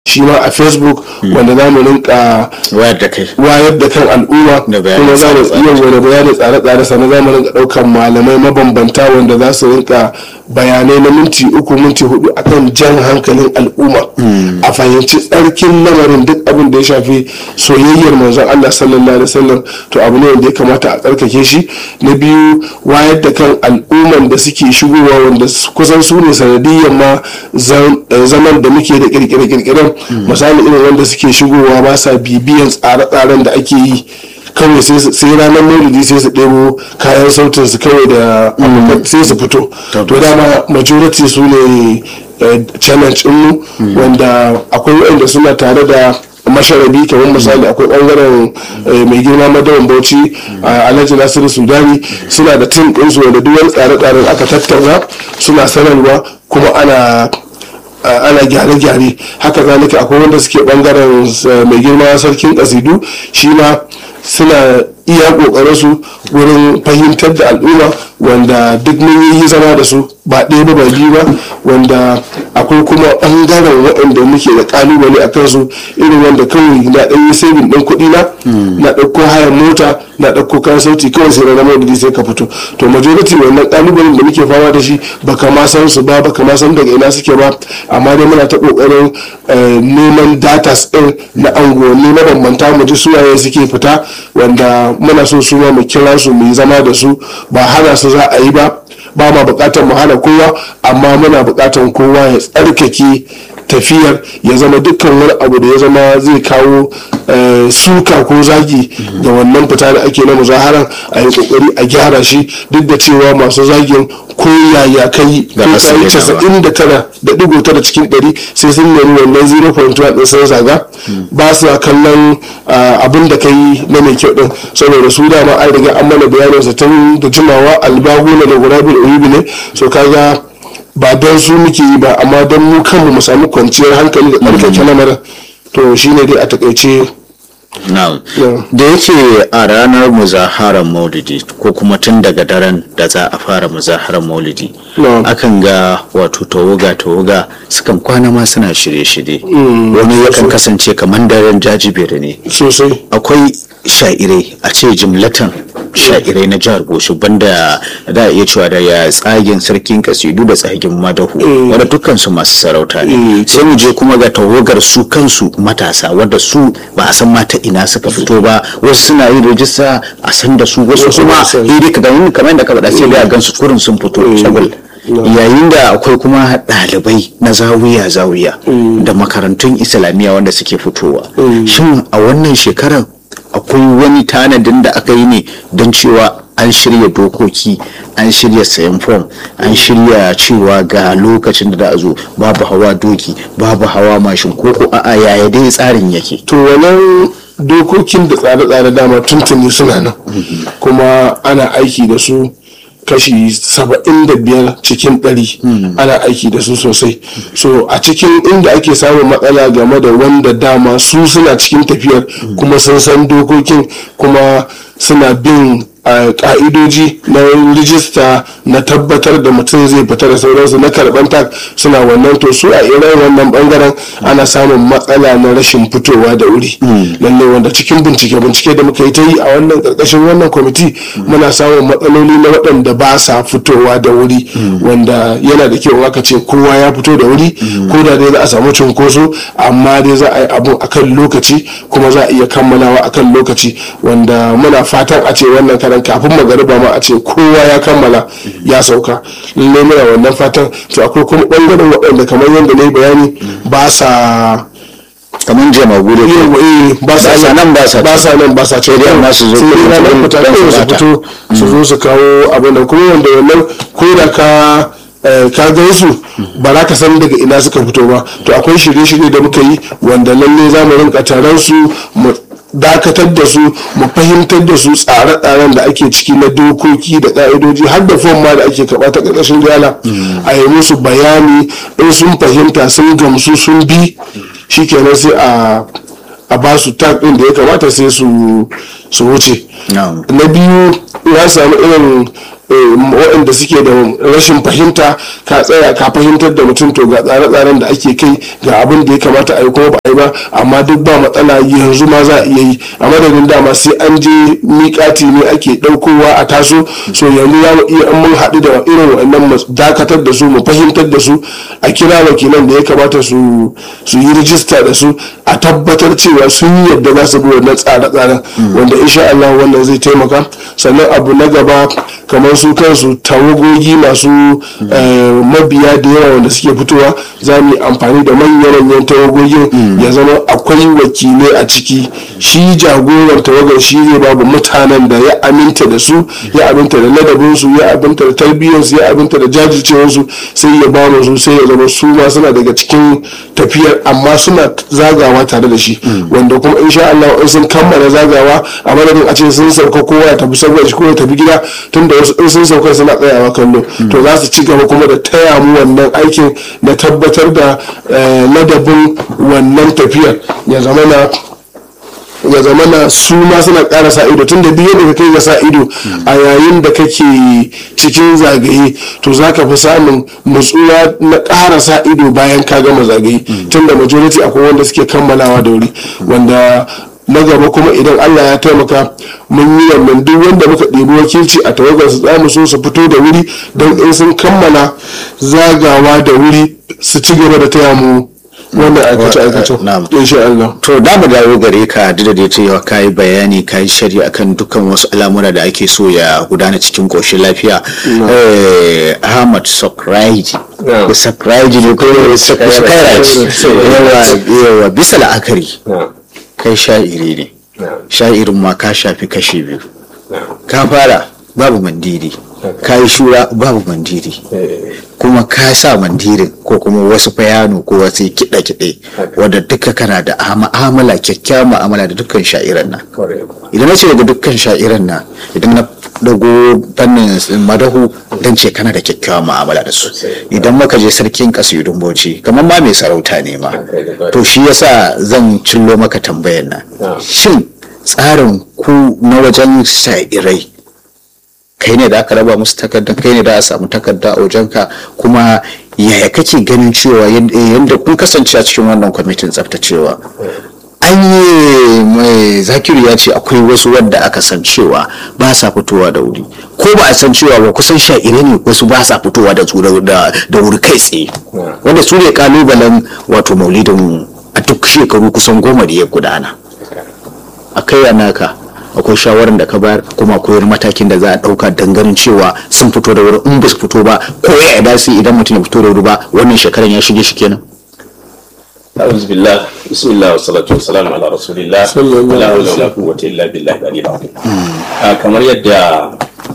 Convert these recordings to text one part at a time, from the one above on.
shi ma a facebook wanda za mu rinka wayar da kai wayar da kan al'umma Da bayanin kuma za mu tsare-tsare. iya wani bayanin tsare-tsare sannan za mu rinka ɗaukan malamai mabambanta wanda za su rinka bayanai na minti uku minti hudu akan jan hankalin al'umma a fahimci tsarkin lamarin duk abin da ya shafi soyayyar manzon Allah sallallahu alaihi wasallam to abu ne wanda ya kamata a tsarkake shi na biyu wayar da kan al'umman da suke shigowa wanda su- kusan su ne sanadiyyar ma zam- eh, zaman da muke da kirkire-kirkiren misali irin wanda suke shigowa ba sa bibiyan tsare-tsaren da ake yi kawai sai su- sai ranar maulidi sai su ɗebo kayan sautin su kawai da abubuwan sai su fito to dama majority su ne eh, challenge mu wanda akwai waɗanda suna tare da masharabi kamar misali akwai bangaren eh, mai girma madawan bauchi a alhaji nasiru sudani suna da tim ɗinsu wanda duk wani tsare-tsaren aka tattauna suna sanarwa kuma ana a- ana gyare-gyare haka zalika akwai wanda suke bangaren eh, mai girma sarkin kasidu shi ma suna iya kokarin su wurin fahimtar da al'umma wanda duk mun yi zama da su ba ɗaya ba ba biyu ba wanda akwai kuma bangaren waɗanda muke da kalubale a kansu irin wanda kawai na ɗan yi saving ɗin kuɗi na na ɗauko hayan mota na ɗauko kayan sauti kawai sai na maulidi sai ka fito to majority wannan kalubalen da muke fama da shi baka ma san su ba baka ma san daga ina suke ba amma dai muna ta kokarin eh, neman datas din na angonni na bambanta mu ji suwaye suke fita wanda muna so su ma mu kira su mu yi zama da su ba hana su za a yi ba ba ma bukatar mu hana kowa amma muna bukatar kowa ya tsarkake tafiyar ya zama dukkan wani abu da ya zama zai kawo eh, suka ko zagi da wannan fita da ake na muzaharan a yi kokari a gyara shi duk da cewa masu zagin ko yaya kai Da ko ba su kai daina ba. casa'in da tara da digo tara cikin ɗari sai sun nemi wannan 0.1 ɗin sun zaga ba su kallon ah, abin da kai na mai kyau ɗin saboda su dama an riga an mana bayanin sa tun da jimawa albaguna da gurabin uyubi ne so kaga ba don su muke yi ba amma don mu kanmu mu samu kwanciyar hankali da tsarkake lamarin to shine dai a takaice Na'am. Yeah. da yake a ranar muzaharar maulidi ko kuma tun daga daren da za a fara muzaharar maulidi Yeah. akan ga wato tawaga tawaga sukan kwana ma suna shirye-shirye wani yakan kasance kamar daren jajibere ne sosai akwai sha'irai a ce jimlatan sha'irai na jihar goshi banda da a iya cewa da ya tsagen sarkin kasidu da tsagen madahu wadda dukkan su masu sarauta ne sai mu je kuma ga tawagar su kansu matasa wadda su ba a san mata ina suka fito ba wasu suna yin rajista a san da su wasu Wasu kuma ba su. hiri ka gani kamar da ka faɗa sai dai a gansu kurin sun fito shagul yayin da akwai kuma ɗalibai na zawiya zawiya da makarantun islamiyya wanda suke fitowa shin a wannan shekarar akwai wani tanadin da aka yi ne don cewa an shirya dokoki an shirya sayan fom an shirya cewa ga lokacin da za a zo babu hawa doki babu hawa mashin ko ko a'a yaya dai tsarin yake to wannan dokokin da tsare-tsare dama tuntuni suna nan kuma ana aiki da su kashi saba'in da biyar cikin ɗari ana aiki da su sosai so a cikin inda ake samun matsala game da wanda dama su suna cikin tafiyar kuma sun san dokokin kuma suna bin a ka'idoji na rijista na tabbatar da mutum zai fita da sauransu na karban tak suna wannan to su a irin wannan bangaren ana samun matsala na rashin fitowa da wuri lallai wanda cikin bincike bincike da muka yi ta yi a wannan karkashin wannan kwamiti muna samun matsaloli na waɗanda ba sa fitowa da wuri wanda yana da kyau aka ce kowa ya fito da wuri ko da dai za a samu cunkoso amma dai za a yi abun akan lokaci kuma za a iya kammalawa akan lokaci wanda muna fatan a ce wannan karan kafin magariba ma a ce kowa ya kammala ya sauka lallai muna wannan fatan to akwai kuma ɓangaren waɗanda kamar yadda na yi bayani ba sa kamar jama'a da yau eh ba sa Ba sa nan, ba sa ba sa nan ba sa can dai amma su zo sai dai ranar don fita su kawai su bata. fito su zo su kawo abin da kuma wanda wannan ko da ka eh, ka gan su ba za ka san daga ina suka fito ba to akwai shirye-shirye da muka yi wanda lalle za mu rinka taron su mu dakatar da su mu fahimtar da su tsare-tsaren da ake ciki na dokoki da ka'idoji har da fom ma da ake karɓa ta ƙarƙashin jala a yi musu bayani in sun fahimta sun gamsu sun bi shikenan sai a a ba su tag din da ya kamata sai su su wuce Na'am. na biyu ya samu irin waɗanda suke da rashin fahimta ka tsaya ka fahimtar da mutum to ga tsare-tsaren da ake kai ga abin da ya kamata a yi kuma ba a yi ba amma duk ba matsala yanzu ma za a iya yi a madadin dama sai an je miƙati ne ake ɗaukowa a taso so yanzu za mu iya an mun haɗu da irin waɗannan mu dakatar da su mu fahimtar da su a kira wakilan da ya kamata su yi rijista da su a tabbatar cewa sun yi yadda za su bi wannan tsare-tsaren wanda insha Allah wannan zai taimaka sannan abu na gaba kamar su kansu tawagogi masu mabiya da yawa wanda suke fitowa za mu yi amfani da manyan tawagogin ya zama akwai wakilai a ciki shi jagoran tawagar shi zai babu mutanen da ya aminta da su ya aminta da ladabinsu ya aminta da tarbiyyarsu ya aminta da jajircewarsu sai ya ba su sai ya zama su ma suna daga cikin tafiyar amma suna zagawa tare da shi wanda kuma insha Allah in sun kammala zagawa a madadin a ce sun sauka kowa ya tafi saboda shi ko ya tafi gida tunda wasu in sun sauka suna tsayawa kallo to za su ci gaba kuma da taya mu wannan aikin da tabbatar da ladabin wannan tafiyar ya zama na ya zama na su ma suna ƙara sa ido tun da biyu da kai ga sa ido a yayin da kake cikin zagaye to za ka fi samun nutsuwa na ƙara sa ido bayan ka gama zagaye tun da majority akwai wanda suke kammalawa da wuri wanda na gaba kuma idan allah ya taimaka mun yi wannan duk wanda muka ɗebi wakilci a tawagar su za mu so su fito da wuri don in sun kammala zagawa da wuri su ci gaba da taya mu wannan aikace-aikace insha Allah. To da mu dawo gare ka duk da cewa ka yi bayani ka yi shari akan dukkan wasu al'amura da ake so ya gudana cikin koshin lafiya. Ahmad Sokraiji. Sokraiji ne ko Sokraiji. Yawa bisa la'akari. Kai sha'iri ne. Sha'irin ma ka shafi kashe biyu. Ka fara babu mandiri. Ka yi shura babu mandiri. kuma ka sa mandirin ko kuma wasu fayano ko wasu kiɗe-kiɗe wadda duka kana da ma'amala kyakkyawan ma'amala da dukkan sha'iran nan idan na ce daga dukkan sha'iran nan idan na dago fannin madahu dan ce kana da kyakkyawan ma'amala da su idan maka je sarkin kasidun bauchi kamar ma mai sarauta ne ma to shi yasa zan cillo maka tambayar nan shin tsarin ku na wajen sha'irai kai ne da aka raba musu takarda kai ne da a samu takarda a wajenka kuma yaya kake ganin cewa yadda kun kasance a cikin wannan kwamitin tsaftacewa an yi mai zakiru ya ce akwai wasu wadda aka san cewa ba sa fitowa da wuri ko ba a san cewa ba kusan sha'ire ne wasu ba sa fitowa da wuri kai tsaye wanda su ne kalubalen wato maulidin a duk shekaru kusan goma da ya gudana a kai naka akwai shawarar da ka bayar kuma akwai wani matakin da za a ɗauka ganin cewa sun fito da wuri in ba su fito ba ko ya da su idan mutum ya fito da wuri ba wannan shekaran ya shige shi kenan أعوذ بالله بسم الله والصلاة والسلام على رسول الله ولا حول ولا قوة إلا بالله العلي العظيم kamar yadda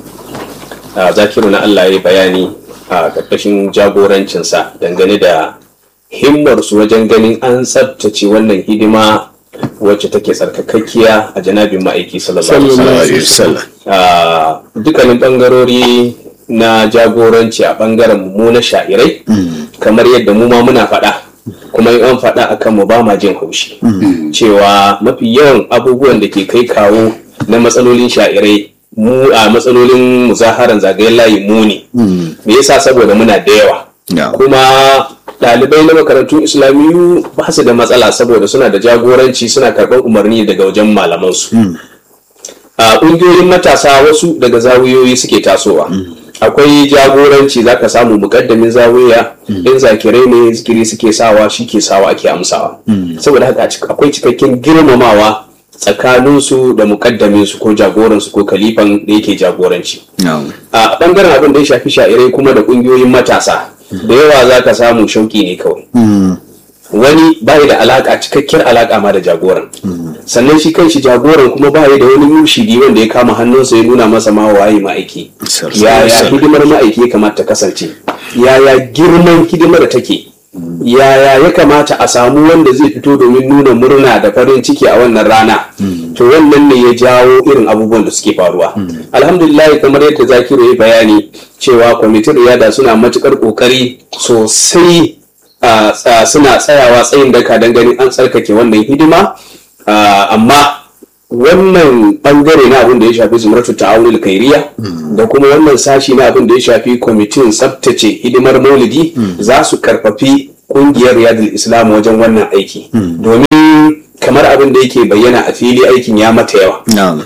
zakiru na Allah ya bayani a ƙarƙashin jagorancinsa dangane da himmarsu wajen ganin an tsabtace wannan hidima wacce take tsarkakakkiya a janabin ma'aiki sallallahu alaihi wasallam dukkanin bangarori na jagoranci a bangaren mu na sha'irai kamar yadda mu ma muna faɗa kuma in an faɗa akan mu ba ma jin haushi cewa mafi yawan abubuwan da ke kai kawo na matsalolin sha'irai mu a matsalolin muzaharan zagayen layi mu ne me yasa saboda muna da yawa kuma ɗalibai na makarantun islamiyu ba su da matsala saboda suna da jagoranci suna karɓar umarni daga wajen malamansu a ƙungiyoyin matasa wasu daga zawiyoyi suke tasowa akwai jagoranci za ka samu mukaddamin zawiya in zakirai ne zikiri suke sawa shi ke sawa ake amsawa saboda haka akwai cikakken girmamawa tsakaninsu da mukaddaminsu ko jagoransu ko kalifan da yake jagoranci a ɓangaren abin da ya shafi sha'irai kuma da ƙungiyoyin matasa da yawa za ka samu shauki ne kawai wani bayi da alaka cikakkiyar alaka ma da jagoran sannan shi kanshi jagoran kuma bayi da wani mushidi wanda ya kama hannunsa ya nuna masa ma waye ma'aiki yaya hidimar ma'aiki ya kamata ta kasance yaya girman hidimar take yaya ya kamata a samu wanda zai fito domin nuna murna da farin ciki a wannan rana to wannan ne ya jawo irin abubuwan da suke faruwa alhamdulillah kamar yadda zakiru ya bayani cewa kwamitin riyada suna matukar kokari sosai suna tsayawa tsayin daka don ganin an tsarkake wannan hidima amma wannan bangare na abin da ya shafi zumratu ta'awunil kairiya da kuma wannan sashi na abin da ya shafi kwamitin tsabtace hidimar maulidi za su karfafi kungiyar riyadul islam wajen wannan aiki domin kamar abin da yake bayyana a fili aikin ya mata yawa na'am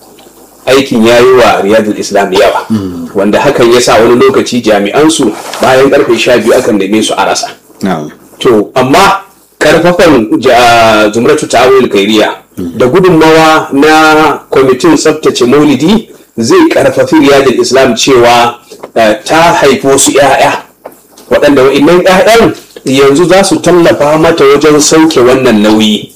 aikin ya yi wa riyadul islam yawa wanda hakan ya sa wani lokaci jami'ansu bayan karfe sha biyu akan neme su a rasa na'am to amma karfafan ja- zumratu ta'awil kairiya da gudunmawa na kwamitin tsabtace maulidi zai karfafi riyadul islam cewa eh, ta haifi wasu 'ya'ya waɗanda wa'innan 'ya'yan yanzu za su tallafa mata wajen sauke wannan nauyi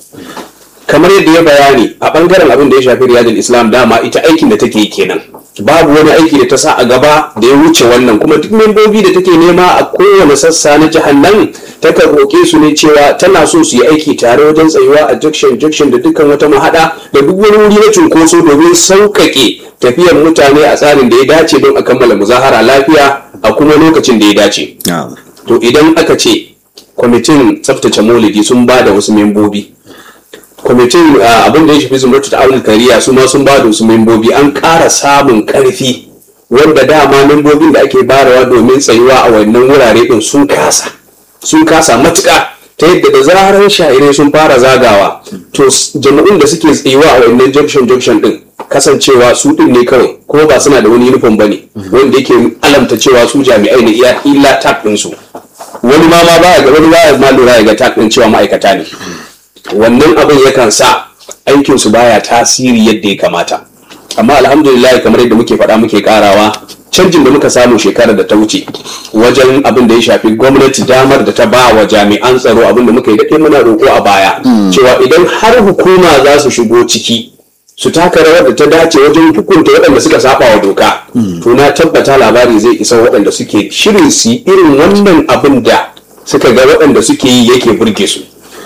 kamar yadda ya bayani a bangaren abin da ya shafi riyadul islam dama ita aikin da take yi kenan babu wani aiki da ta sa a gaba da ya wuce wannan kuma duk membobi da take nema a kowane sassa na jihar nan takan roƙe su ne cewa tana so su yi aiki tare wajen tsayuwa a junction junction da dukkan wata mahaɗa da duk wani wuri na cunkoso domin sauƙaƙe tafiyar mutane a tsarin da ya dace don a kammala muzahara lafiya a kuma lokacin da ya dace na'am to idan aka ce kwamitin tsaftace maulidi sun ba da wasu membobi kwamitin ah, abin da ya shafi zumratu ta aunin kariya su ma sun ba da wasu membobi an ƙara samun ƙarfi wanda dama membobin da ake barawa domin tsayuwa a wannan wurare din sun kasa sun kasa matuƙa ta yadda da zarar sha'irai sun fara zagawa to s- jama'un da suke tsayuwa a wannan junction junction din kasancewa su din ne kawai kuma ba suna da wani uniform bane wanda yake alamta cewa su jami'ai ne iya illa tag din su wani ma ma baya ga wani baya ma lura ya ga tag din cewa ma'aikata ne wannan abin yakan sa aikin su baya tasiri yadda ya kamata amma alhamdulillah kamar yadda muke faɗa muke karawa canjin da muka samu shekarar da ta wuce wajen abin da ya shafi gwamnati damar da ta ba wa jami'an tsaro abin da muka yi daɗe muna roƙo a baya cewa idan har hukuma za su shigo ciki su taka rawar da ta dace wajen hukunta waɗanda suka saba wa doka to na tabbata labari zai isa waɗanda suke shirin su yi irin wannan abin da suka ga waɗanda suke yi yake burge su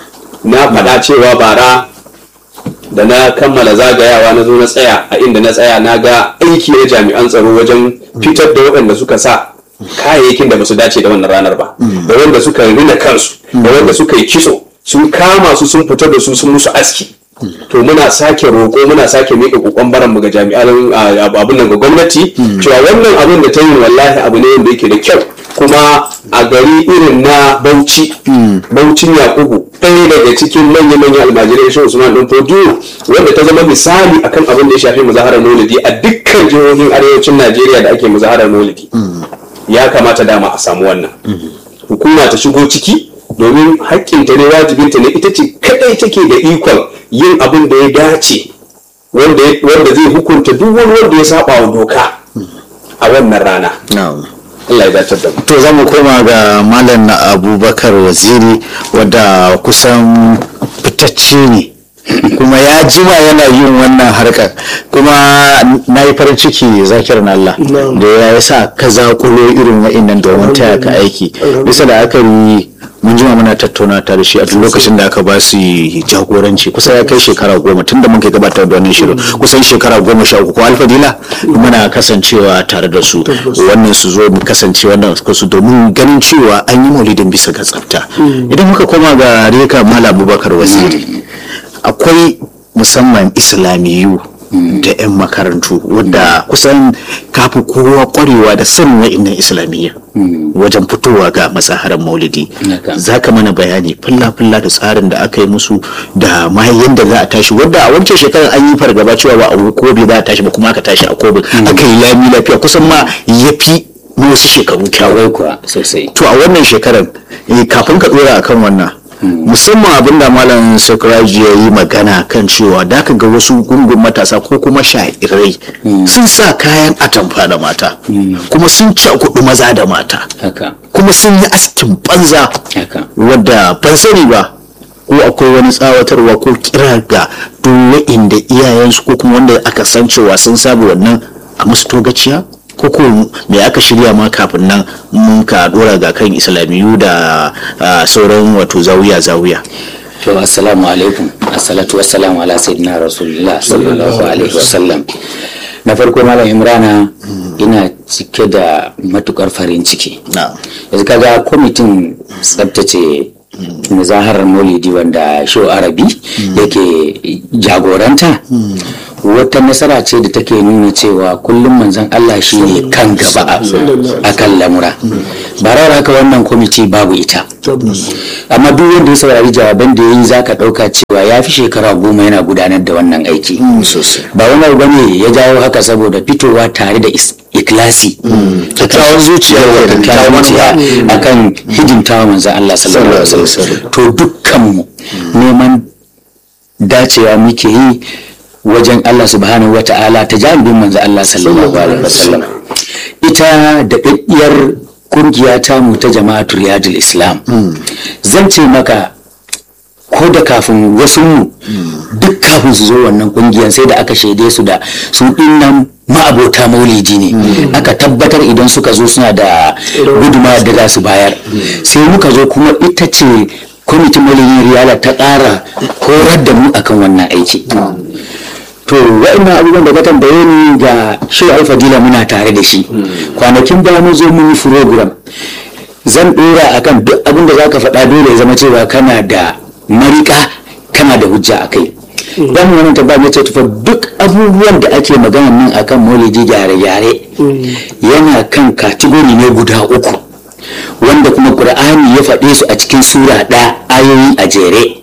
na faɗa cewa bara da na kammala zagayawa na zo na tsaya a inda na tsaya na ga aiki na jami'an tsaro wajen fitar da waɗanda suka sa kayayyakin da ba su dace da wannan ranar ba da wanda suka rina kansu da wanda suka yi kitso sun kama su sun fitar da su sun musu aski to muna sake roƙo muna sake miƙa kokon baran mu ga jami'an ah, abun nan ga gwamnati cewa wannan abin da ta yi wallahi abu ne wanda yake da kyau kuma a gari irin na Bauchi Baucin Yakubu ɗaya daga cikin manya-manyan almajirai shi Usman ɗin Fodiyo wanda ta zama misali akan abin da ya shafi muzaharar maulidi a dukkan jihohin arewacin Najeriya da ake muzaharar maulidi ya kamata dama a samu wannan hukuma ta shigo ciki domin haƙƙinta ne wajibinta ne ita ce kadai take da ikon yin abin da ya dace wanda wanda zai hukunta duk wani wanda ya saba wa doka a wannan rana na'am Allah ya dace da mu to za mu koma ga malam na abubakar waziri wadda kusan fitacce ne kuma ya jima yana yin wannan harkar kuma na yi farin ciki zakir na Allah da ya sa ka zakulo irin wa'innan domin taya ka aiki bisa da aka yi mun jima muna tattauna tare shi a duk lokacin da aka ba su jagoranci kusa ya kai shekara goma tun da mun kai gabatar da wannan shirin kusan shekara goma sha uku ko alfadila muna kasancewa tare da su wannan su zo mu kasance wannan su domin ganin cewa an yi maulidin bisa ga tsafta idan muka koma ga reka mala abubakar waziri akwai musamman islamiyu da 'yan makarantu wadda kusan kafi kowa kwarewa da sanin wa'innan islamiyya wajen fitowa ga matsaharar maulidi za ka mana bayani fulla-fulla da tsarin da aka yi musu da ma yadda za a tashi wadda a wancan shekarar an yi fargaba cewa ba a kobe za a tashi ba kuma aka tashi a kobe aka yi lami lafiya kusan ma ya fi na wasu shekaru kyawai kuwa sosai to a wannan shekarar eh, kafin ka dora akan wannan musamman abin da malam sakuraji ya yi magana kan cewa da ka ga wasu gungun matasa ko kuma sha'irai sun sa kayan atamfa da mata kuma sun cakudu maza da mata haka kuma sun yi askin banza haka wadda ban sani ba ko akwai wani tsawatarwa ko kira ga duk wa'inda iyayensu ko kuma wanda aka san cewa sun saba wannan a musu togaciya ko ko me aka shirya ma kafin nan mun ka dora ga kan islamiyu da ah, sauran wato zawiya zawiya to assalamu alaikum assalatu wassalamu ala sayyidina rasulullah sallallahu alaihi wasallam na farko malam imrana ina cike da matukar farin ciki na yanzu kaga kwamitin tsabtace muzaharar maulidi wanda show arabi yake jagoranta wata nasara ce da take nuna cewa kullum manzon Allah shi ne kan gaba a kan lamura barar haka wannan kwamiti babu ita amma duk wanda ya saurari jawaban da ya yi za ka ɗauka cewa ya fi shekara goma yana gudanar da wannan aiki ba wani abu ne ya jawo haka saboda fitowa tare da ikilasi kyakkyawan zuciya kyakkyawan zuciya akan hidimtawa manzon Allah sallallahu alaihi wasallam to dukkanmu neman dacewa muke yi wajen Allah subhanahu wa ta'ala ta jami'in manzo Allah sallallahu alaihi wasallam ita da daddiyar kungiya ta mu ta jama'atul riyadul islam zan ce maka ko da kafin wasu mu duk kafin su zo wannan kungiyar sai da aka shaide su da su dinnan ma'abota maulidi ne aka tabbatar idan suka zo suna da guduma da za su bayar sai muka zo kuma ita ce kwamitin maulidin riyala ta ƙara horar da mu akan wannan aiki to wa'annan abubuwan da ka tambaye ni ga shi alfadila muna tare da shi kwanakin da mun zo mun yi program zan dora akan duk abin da zaka faɗa dole ya zama cewa kana da marika kana da hujja a kai dan wannan tabba ne ce tufa duk abubuwan da ake magana nan akan maulidi gyare-gyare yana kan kategori ne guda uku wanda kuma qur'ani ya faɗe su a cikin sura ɗaya ayoyi a jere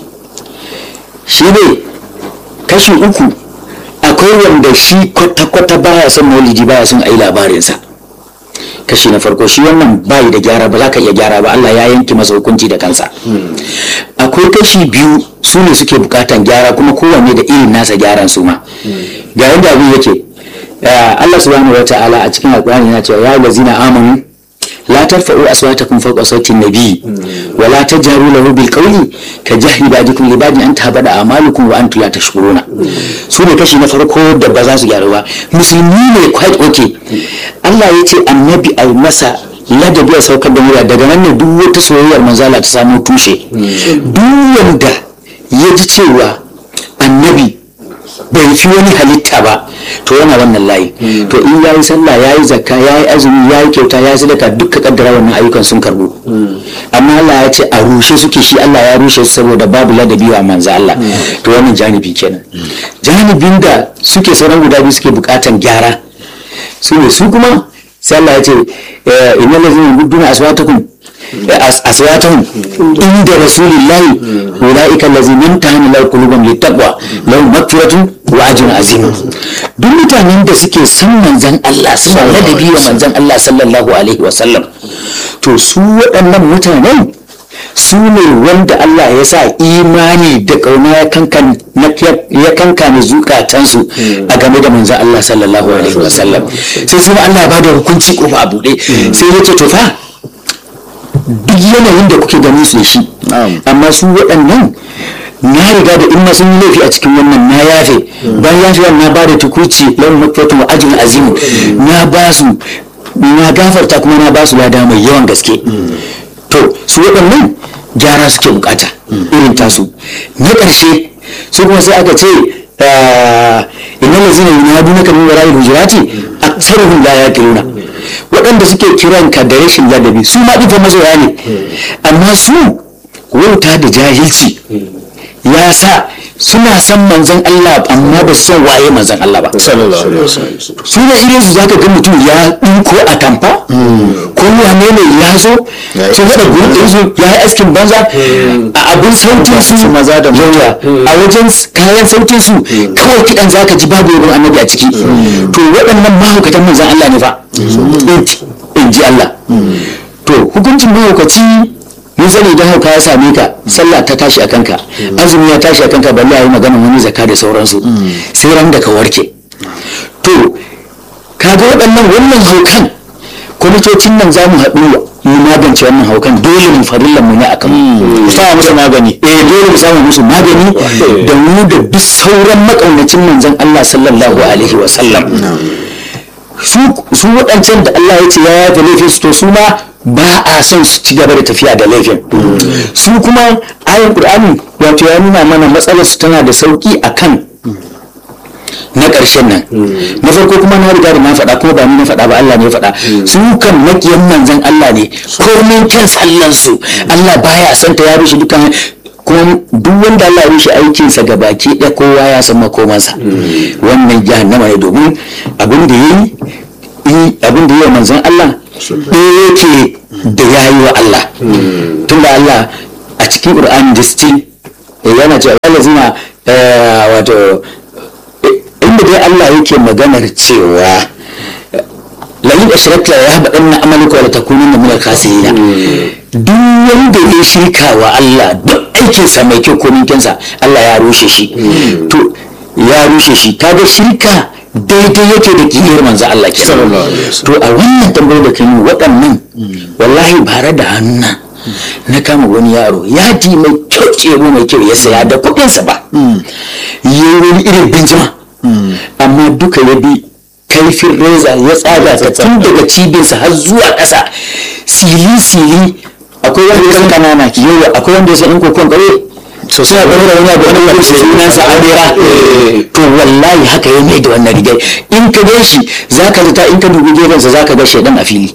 shi ne kashi uku akwai wanda shi kwata-kwata baya son maulidi baya son ayi labarinsa kashi na farko shi wannan bayi da gyara ba za ka iya gyara ba Allah ya yanke masa hukunci da kansa akwai kashi biyu su ne suke bukatan gyara kuma kowanne da irin nasa gyaran su ma ga yadda abin yake Allah subhanahu wa ta'ala a cikin alƙur'ani yana cewa ya lazina amanu لا ترفعوا أصواتكم فوق صوت النبي ولا تجهروا له بالقول كجهر بعضكم لبعض أن تهبط أعمالكم وأنتم لا تشكرون سورة كشي نفرقو دبزا su gyaru ba musulmi ne quite okay Allah ya ce annabi ai masa ladabi a saukar da murya daga nan ne duk wata soyayyar manzala ta samu tushe duk wanda ya ji cewa annabi bai fi wani halitta ba to yana wannan layi to in ya yi sallah ya yi zakka ya yi azumi ya yi kyauta ya yi sadaka duka kaddara wannan ayyukan sun karbu amma Allah ya ce a rushe suke shi Allah ya rushe su saboda babu ladabi wa manzo Allah to wannan janibi kenan janibin da suke sauran guda biyu suke bukatan gyara su ne su kuma sai Allah ya ce innal ladzina yudduna aswatakum aswatahum inda rasulillahi ulaika allazina imtahana lahu qulubuhum littaqwa lahum maghfiratun wa ajrun azim duk mutanen da suke san manzon Allah suna ladabi wa manzon Allah sallallahu alaihi wa sallam to su waɗannan mutanen su ne wanda Allah ya sa imani da kauna ya kankan ya kankane zukatansu a game da manzon Allah sallallahu alaihi wa sallam sai kuma Allah ya bada hukunci kofa a buɗe sai ya ce to fa duk yanayin da kuke ganin su da shi amma su waɗannan na riga da in ma sun yi laifi a cikin wannan na yafe bayan yafe na ba da tukuci lau makwatu wa ajin azim na ba su na gafarta kuma na ba su lada mai yawan gaske to su waɗannan gyara suke bukata irin tasu na ƙarshe su kuma sai aka ce inna lazina yunadunaka min wara'il hujurati aktsaruhum la yaqiluna waɗanda suke kiran ka da rashin ladabi su ma ɗifa mazoya ne amma su wauta da jahilci ya sa suna san manzon Allah amma ba su san waye manzon Allah ba su ne irin su zaka ga mutum ya ɗinko a tamfa ko wane ne ya zo sun haɗa gurin su ya yi askin banza a abin sautin su maza da yawa a wajen kayan sautin su kawai kiɗan zaka ji babu yabon annabi a ciki to waɗannan mahaukatan manzon Allah ne fa in ji Allah to hukuncin mahaukaci mun sani idan hauka ya same ka sallah ta tashi a kanka azumi ya tashi a kanka balle a yi magana wani zakka da sauransu sai ran da ka warke to kaga waɗannan wannan haukan kwamitocin nan za mu haɗu mu magance wannan haukan dole mu farillan mu ne a kan mu samu musu magani eh dole mu samu musu magani da mu da duk sauran makaunacin manzon Allah sallallahu alaihi wa sallam su waɗancan da Allah ya ce ya yafe laifin su to su ma ba a son su ci gaba da tafiya da laifin su kuma ayin ƙur'ani wato ya nuna mana matsalar su tana da sauƙi akan na ƙarshen nan na farko kuma na riga da na faɗa kuma ba ni na faɗa ba Allah ne ya faɗa su kan makiyan manzan Allah ne komai kyan sallan su Allah baya son ta ya rushe dukkan kuma duk wanda Allah ya rushe aikinsa ga baki ɗaya kowa ya san makomansa wannan jahannama ne domin abin da yi abin da yi wa manzan Allah ɗaya yake da ya yi wa Allah tunda Allah a cikin Qur'an distin yana cewa lazina wato inda dai Allah yake maganar cewa layin ashirata ya haɓa ɗan na amaliko da takunin da muna kasirina duk wanda ya shirka wa Allah duk aikinsa mai kyau komin kyansa Allah ya rushe shi to ya rushe shi kaga shirka daidai yake da kiyar manzo Allah kenan to a wannan tambayar da kai waɗannan wallahi bare da hannuna na kama wani yaro yadi mai kyau kero mai kyau ya saya da kuɗinsa ba yi wani irin binjima amma duka ya bi kaifin reza ya tsaga ta tun daga cibinsa har zuwa ƙasa sili-sili akwai wanda ya san kanana yawa akwai wanda ya san in kokon ƙauye so sai a ɗaura wani abu wani wani sunansa adira to wallahi haka ya mai da wannan rigai in ka gan shi za ka zata in ka dubi gefensa za ka ga shaidan a fili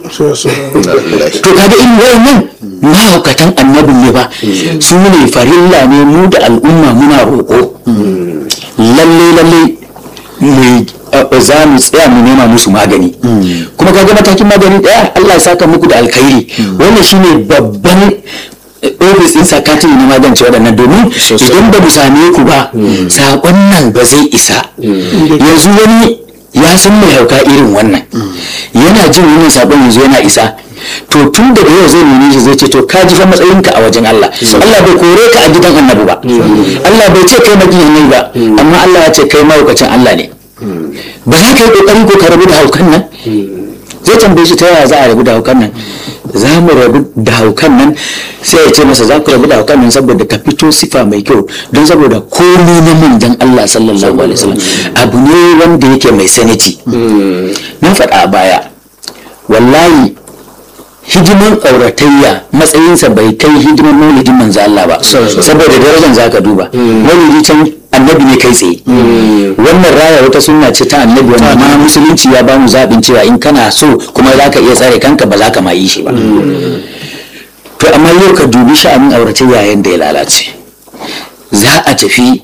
to kaga in wayannan mahaukatan annabin ne ba su ne farilla ne mu da al'umma muna roƙo lalle lalle mu za mu tsaya mu nema musu magani kuma kaga matakin magani daya Allah ya saka muku da alkhairi wannan shine babban ofis din sakatiri na magance waɗannan domin idan ba mu same ku ba saƙon nan ba zai isa yanzu wani ya san mai hauka irin wannan yana jin wannan saƙon yanzu yana isa to tun daga yau zai nemi shi zai ce to ka ji fa matsayinka a wajen Allah Allah bai kore ka a gidan annabi ba Allah bai ce kai magiyan ne ba amma Allah ya ce kai mahaukacin Allah ne ba za ka yi kokari ko ka rabu da haukan nan zai tambaye shi ta yaya za a rabu da haukan nan za mu rabu da haukan nan sai ya ce masa za ku rabu da haukan nan saboda ka fito sifa mai kyau don saboda komi na manjan Allah sallallahu alaihi wasallam abu ne wanda yake mai saniti na faɗa a baya wallahi hidiman auratayya matsayinsa bai kai hidiman maulidin manzo Allah ba saboda darajar zaka duba maulidi can annabi ne kai tsaye wannan raya wata sunna ce ta annabi wanda ma musulunci ya bamu zaɓin cewa in kana so kuma za ka iya tsare kanka ba za ka ma yi shi ba to amma yau ka dubi sha'anin auratayya yadda ya lalace za a tafi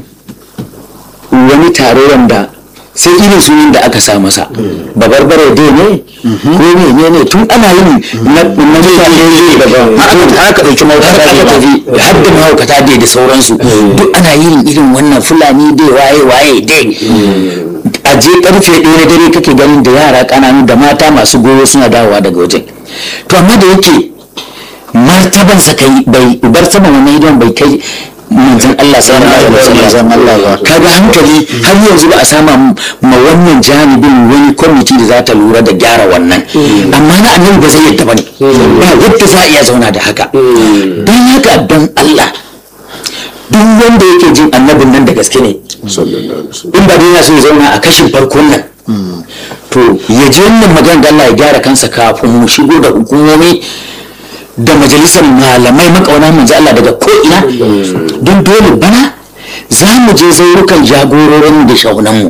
wani taro wanda sai irin sunan da aka sa masa babarbare dai ne ko ne ne tun ana yin na mutane ne daga haka ɗauki mahaukata da tafi har da mahaukata dai da sauransu duk ana yin irin wannan fulani dai waye waye dai a je karfe ɗaya na dare kake ganin da yara ƙananu da mata masu goyo suna dawowa daga wajen to amma da yake martabansa kai bai bar saman wannan idan bai kai manzon Allah sallallahu alaihi wasallam kaga hankali har yanzu ba a sama ma wannan janibin wani kwamiti da za ta lura da gyara wannan amma na annabi ba zai yadda bane ba yadda za a iya zauna da haka don haka don Allah duk wanda yake jin annabin nan da gaske ne in ba dai so ya zauna a kashin farkon nan to ya ji wannan magana da Allah ya gyara kansa kafin mu shigo da hukumomi da majalisar malamai makauna manzo Allah daga ko'ina don dole bana za mu je zaurukan jagororin da shaunanmu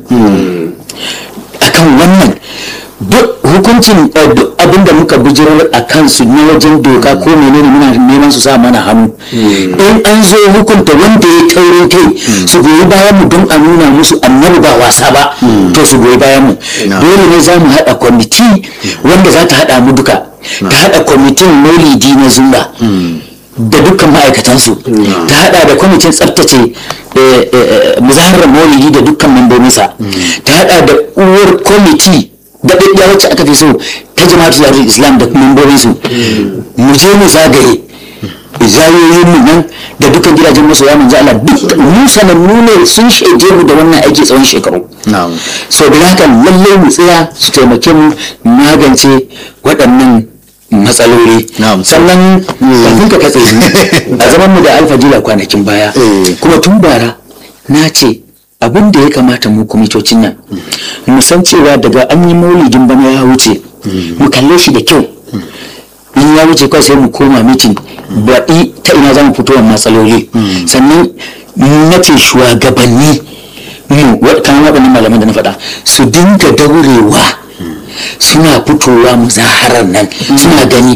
akan wannan duk hukuncin duk abin da muka bijirar a kansu na wajen doka ko menene muna neman su sa mana hannu in an zo hukunta wanda ya taurin kai su goyi bayan mu don a nuna musu annabi ba wasa ba to su goyi bayan mu dole ne za mu haɗa kwamiti wanda za ta haɗa mu duka ta haɗa kwamitin maulidi na zumba da dukkan ma'aikatansu ta haɗa da kwamitin tsaftace muzaharar maulidi da dukkan membobinsa ta haɗa da uwar kwamiti da ɗaɗɗiya wacce aka fi so ta jama'atu zarar islam da membobinsu mu je mu zagaye zayoyin mu nan da dukkan gidajen masoya manzo Allah duk mu sanannu ne sun shaide mu da wannan aiki tsawon shekaru so da haka lallai mu tsaya su taimake mu magance waɗannan matsaloli sannan kafin ka katse a zaman mu da alfajila kwanakin baya kuma tun bara na ce abin da ya kamata mu kwamitocin nan mu san cewa daga an yi maulidin bana ya wuce mu kalle shi da kyau in ya wuce kawai sai mu koma mitin baɗi ta ina za mu fito wa matsaloli sannan na ce shugabanni mu wa- kamar waɗannan malaman da na faɗa su dinga daurewa suna fitowa muzaharar nan suna gani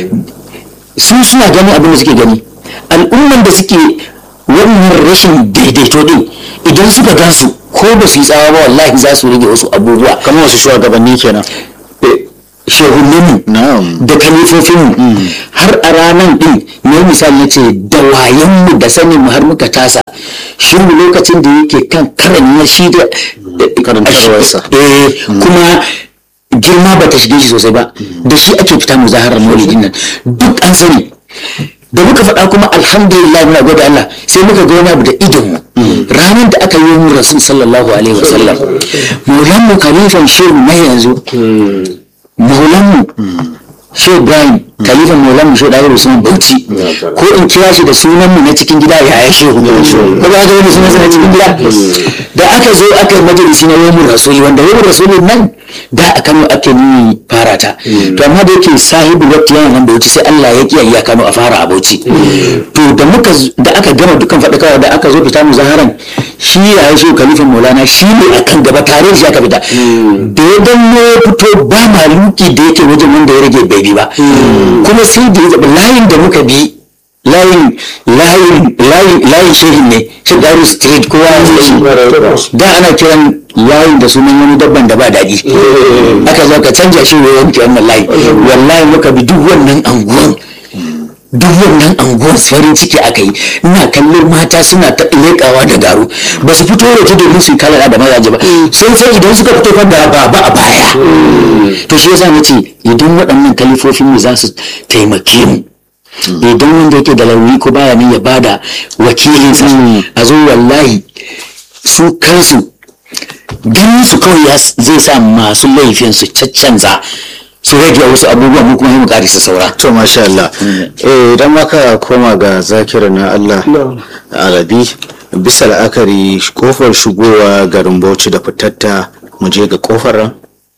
su suna gani abin da suke gani al'umman da suke wannan rashin daidaito din idan suka gansu ko ba su yi tsawa ba wallahi za su rage wasu abubuwa kamar wasu shugabanni kenan shehuninmu na'am da kalifofinmu har a ranar din ne misali ya ce da wayanmu da saninmu har muka tasa shi lokacin da yake kan karan na shi da Karantarwarsa. eh kuma girma ba ta shige shi sosai ba da shi ake fita muzaharar maulidin nan duk an sani da muka faɗa kuma alhamdulillah muna gode Allah sai muka ga wani abu da idonmu ranar da aka yi mu rasul sallallahu alaihi wasallam maulan mu kalifan shehu na yanzu maulanmu shi ibrahim kalifan maulanmu shi ɗaya usman bauchi ko in kira shi da sunanmu na cikin gida ya ya shehu ko ba ga wani sunansa na cikin gida da aka zo aka yi majalisi na yomin rasuli wanda yomin rasuli nan da a kano ake nuni fara ta to amma da yake sahibu wakti yana nan bauchi sai allah ya kiyaye ya kano a fara a bauchi to da muka da aka gama dukkan faɗakawa da aka zo fita muzaharan shi ya yi shehu kalifan maulana shi ne akan gaba tare da shi aka fita da ya danno ya fito ba maluki da yake wajen wanda ya rage bai bi ba kuma sai da ya zaɓi layin da muka bi layin layin layin layin shehin ne shi daru street kowa ya san shi da ana kiran layin da sunan wani dabban da ba daɗi aka zo ka canja shi wa yanke wannan layi wallahi muka bi duk wannan anguwan duk wannan anguwan farin ciki aka yi ina kallon mata suna ta leƙawa da garu ba su fito da ta domin su yi kalala da mazaje ba sun san idan suka fito fa da ba ba a baya to shi yasa nace idan waɗannan kalifofin mu za su taimake mu idan wanda yake da launi ko baya nan ya bada wakilinsa a zo wallahi su kansu ganin su kawai ya s- zai sa masu laifin su caccanza su rage wasu abubuwan mu kuma yi mu ƙarisa saura to masha Allah eh idan maka koma ga zakira na Allah arabi bisa la'akari kofar shigowa garin Bauchi da fitatta mu je ga kofar ran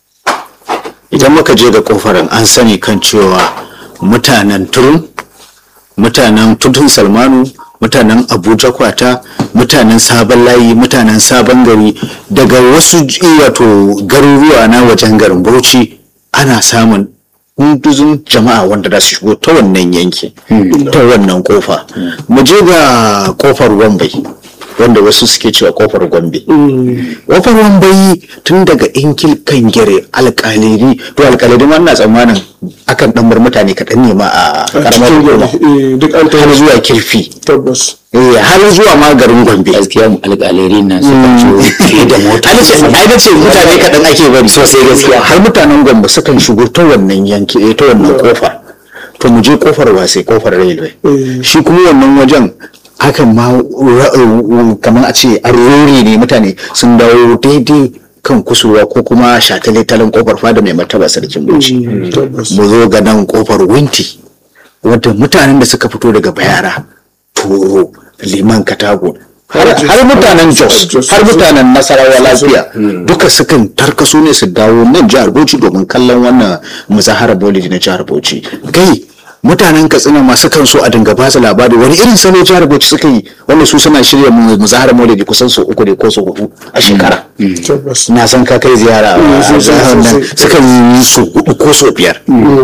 idan muka je ga kofar ran an sani kan cewa mutanen turun mutanen tutun salmanu mutanen abuja kwata mutanen sabon layi mutanen sabon gari daga wasu ji- wato garuruwa na wajen garin bauchi ana samun hunduzun jama'a wanda za su shigo ta wannan yanki ta wannan kofa mu je ga kofar wambai wanda wasu suke cewa kofar gombe kofar wambai tun daga inkil kan gere alkaliri to alkaliri ma ina tsammanin akan dan bar mutane kaɗan ne ma a karamar hukuma Eh, duk an har taho zuwa kirfi tabbas eh, har zuwa ma garin gombe gaskiya mu alƙalari na suka ciwo fiye da mota ai nace ai nace mutane kaɗan ake bari sosai gaskiya har mutanen gombe sukan shigo ta wannan yanki eh, ta wannan kofa to mu je kofar wasai kofar railway shi kuma wannan wajen hakan ma ra- kamar a ce an rori ne mutane sun dawo daidai kan kusurwa ko kuma shataletalen kofar fada mai martaba sarkin bauchi tabbas mu zo ga nan kofar winti wadda mutanen da suka fito daga bayara toro liman katago har har mutanen jos Jos. har mutanen nasarawa lafiya duka sukan tarkaso ne su dawo nan jihar bauchi domin kallon wannan muzaharar maulidi na jihar bauchi kai mutanen katsina ma sukan so a dinga ba su labari wani irin salo jihar bauchi suka yi wanda su suna shirya mu- muzaharar maulidi kusan sau uku ne ko sau hudu a shekara tabbas na san ka kai ziyara a sosai, jihar nan sosai. sukan yi su hudu ko sau biyar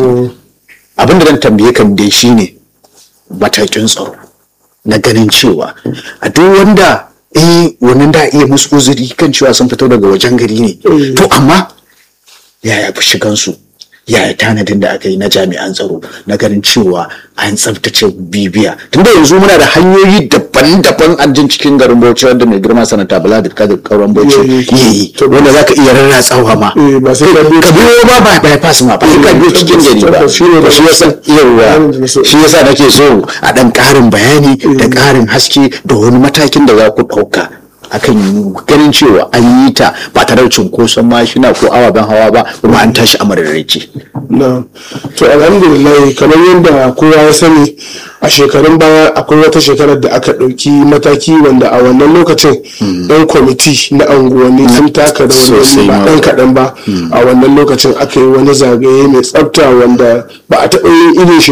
abin da zan tambaye kan dai shine matakin tsaro na ganin cewa a duk wanda eh wannan da iya musu uzuri kan cewa sun fito daga wajen gari ne to amma yaya fi shigansu yaya tanadin da aka yi na jami'an tsaro na ganin cewa an tsabtace bibiya tunda yanzu muna da hanyoyi daban-daban an jin cikin garin bauchi wanda mai girma sanata bala da kadir kauran bauchi Yayi. yi wanda zaka iya rarratsawa ma Eh, ba sai ka bi ka biyo ba ba bypass ma ba sai ka biyo cikin gari ba Tabbas, shi ne da- shi yasa yawa shi yasa nake so a dan karin bayani da karin haske da wani matakin da za ku dauka akan ganin cewa an yi ta ba tare da cunkoson mashina ko ababen hawa ba kuma an tashi a mararraice na to alhamdulillah kamar yadda kowa ya sani a shekarun baya akwai wata shekarar da aka ɗauki mataki wanda a wannan lokacin ɗan kwamiti na anguwanni sun taka da wani Sosai ba ma. ɗan kaɗan ba a wannan lokacin aka yi wani zagaye mai tsafta wanda ba a taɓa yin irin shi ba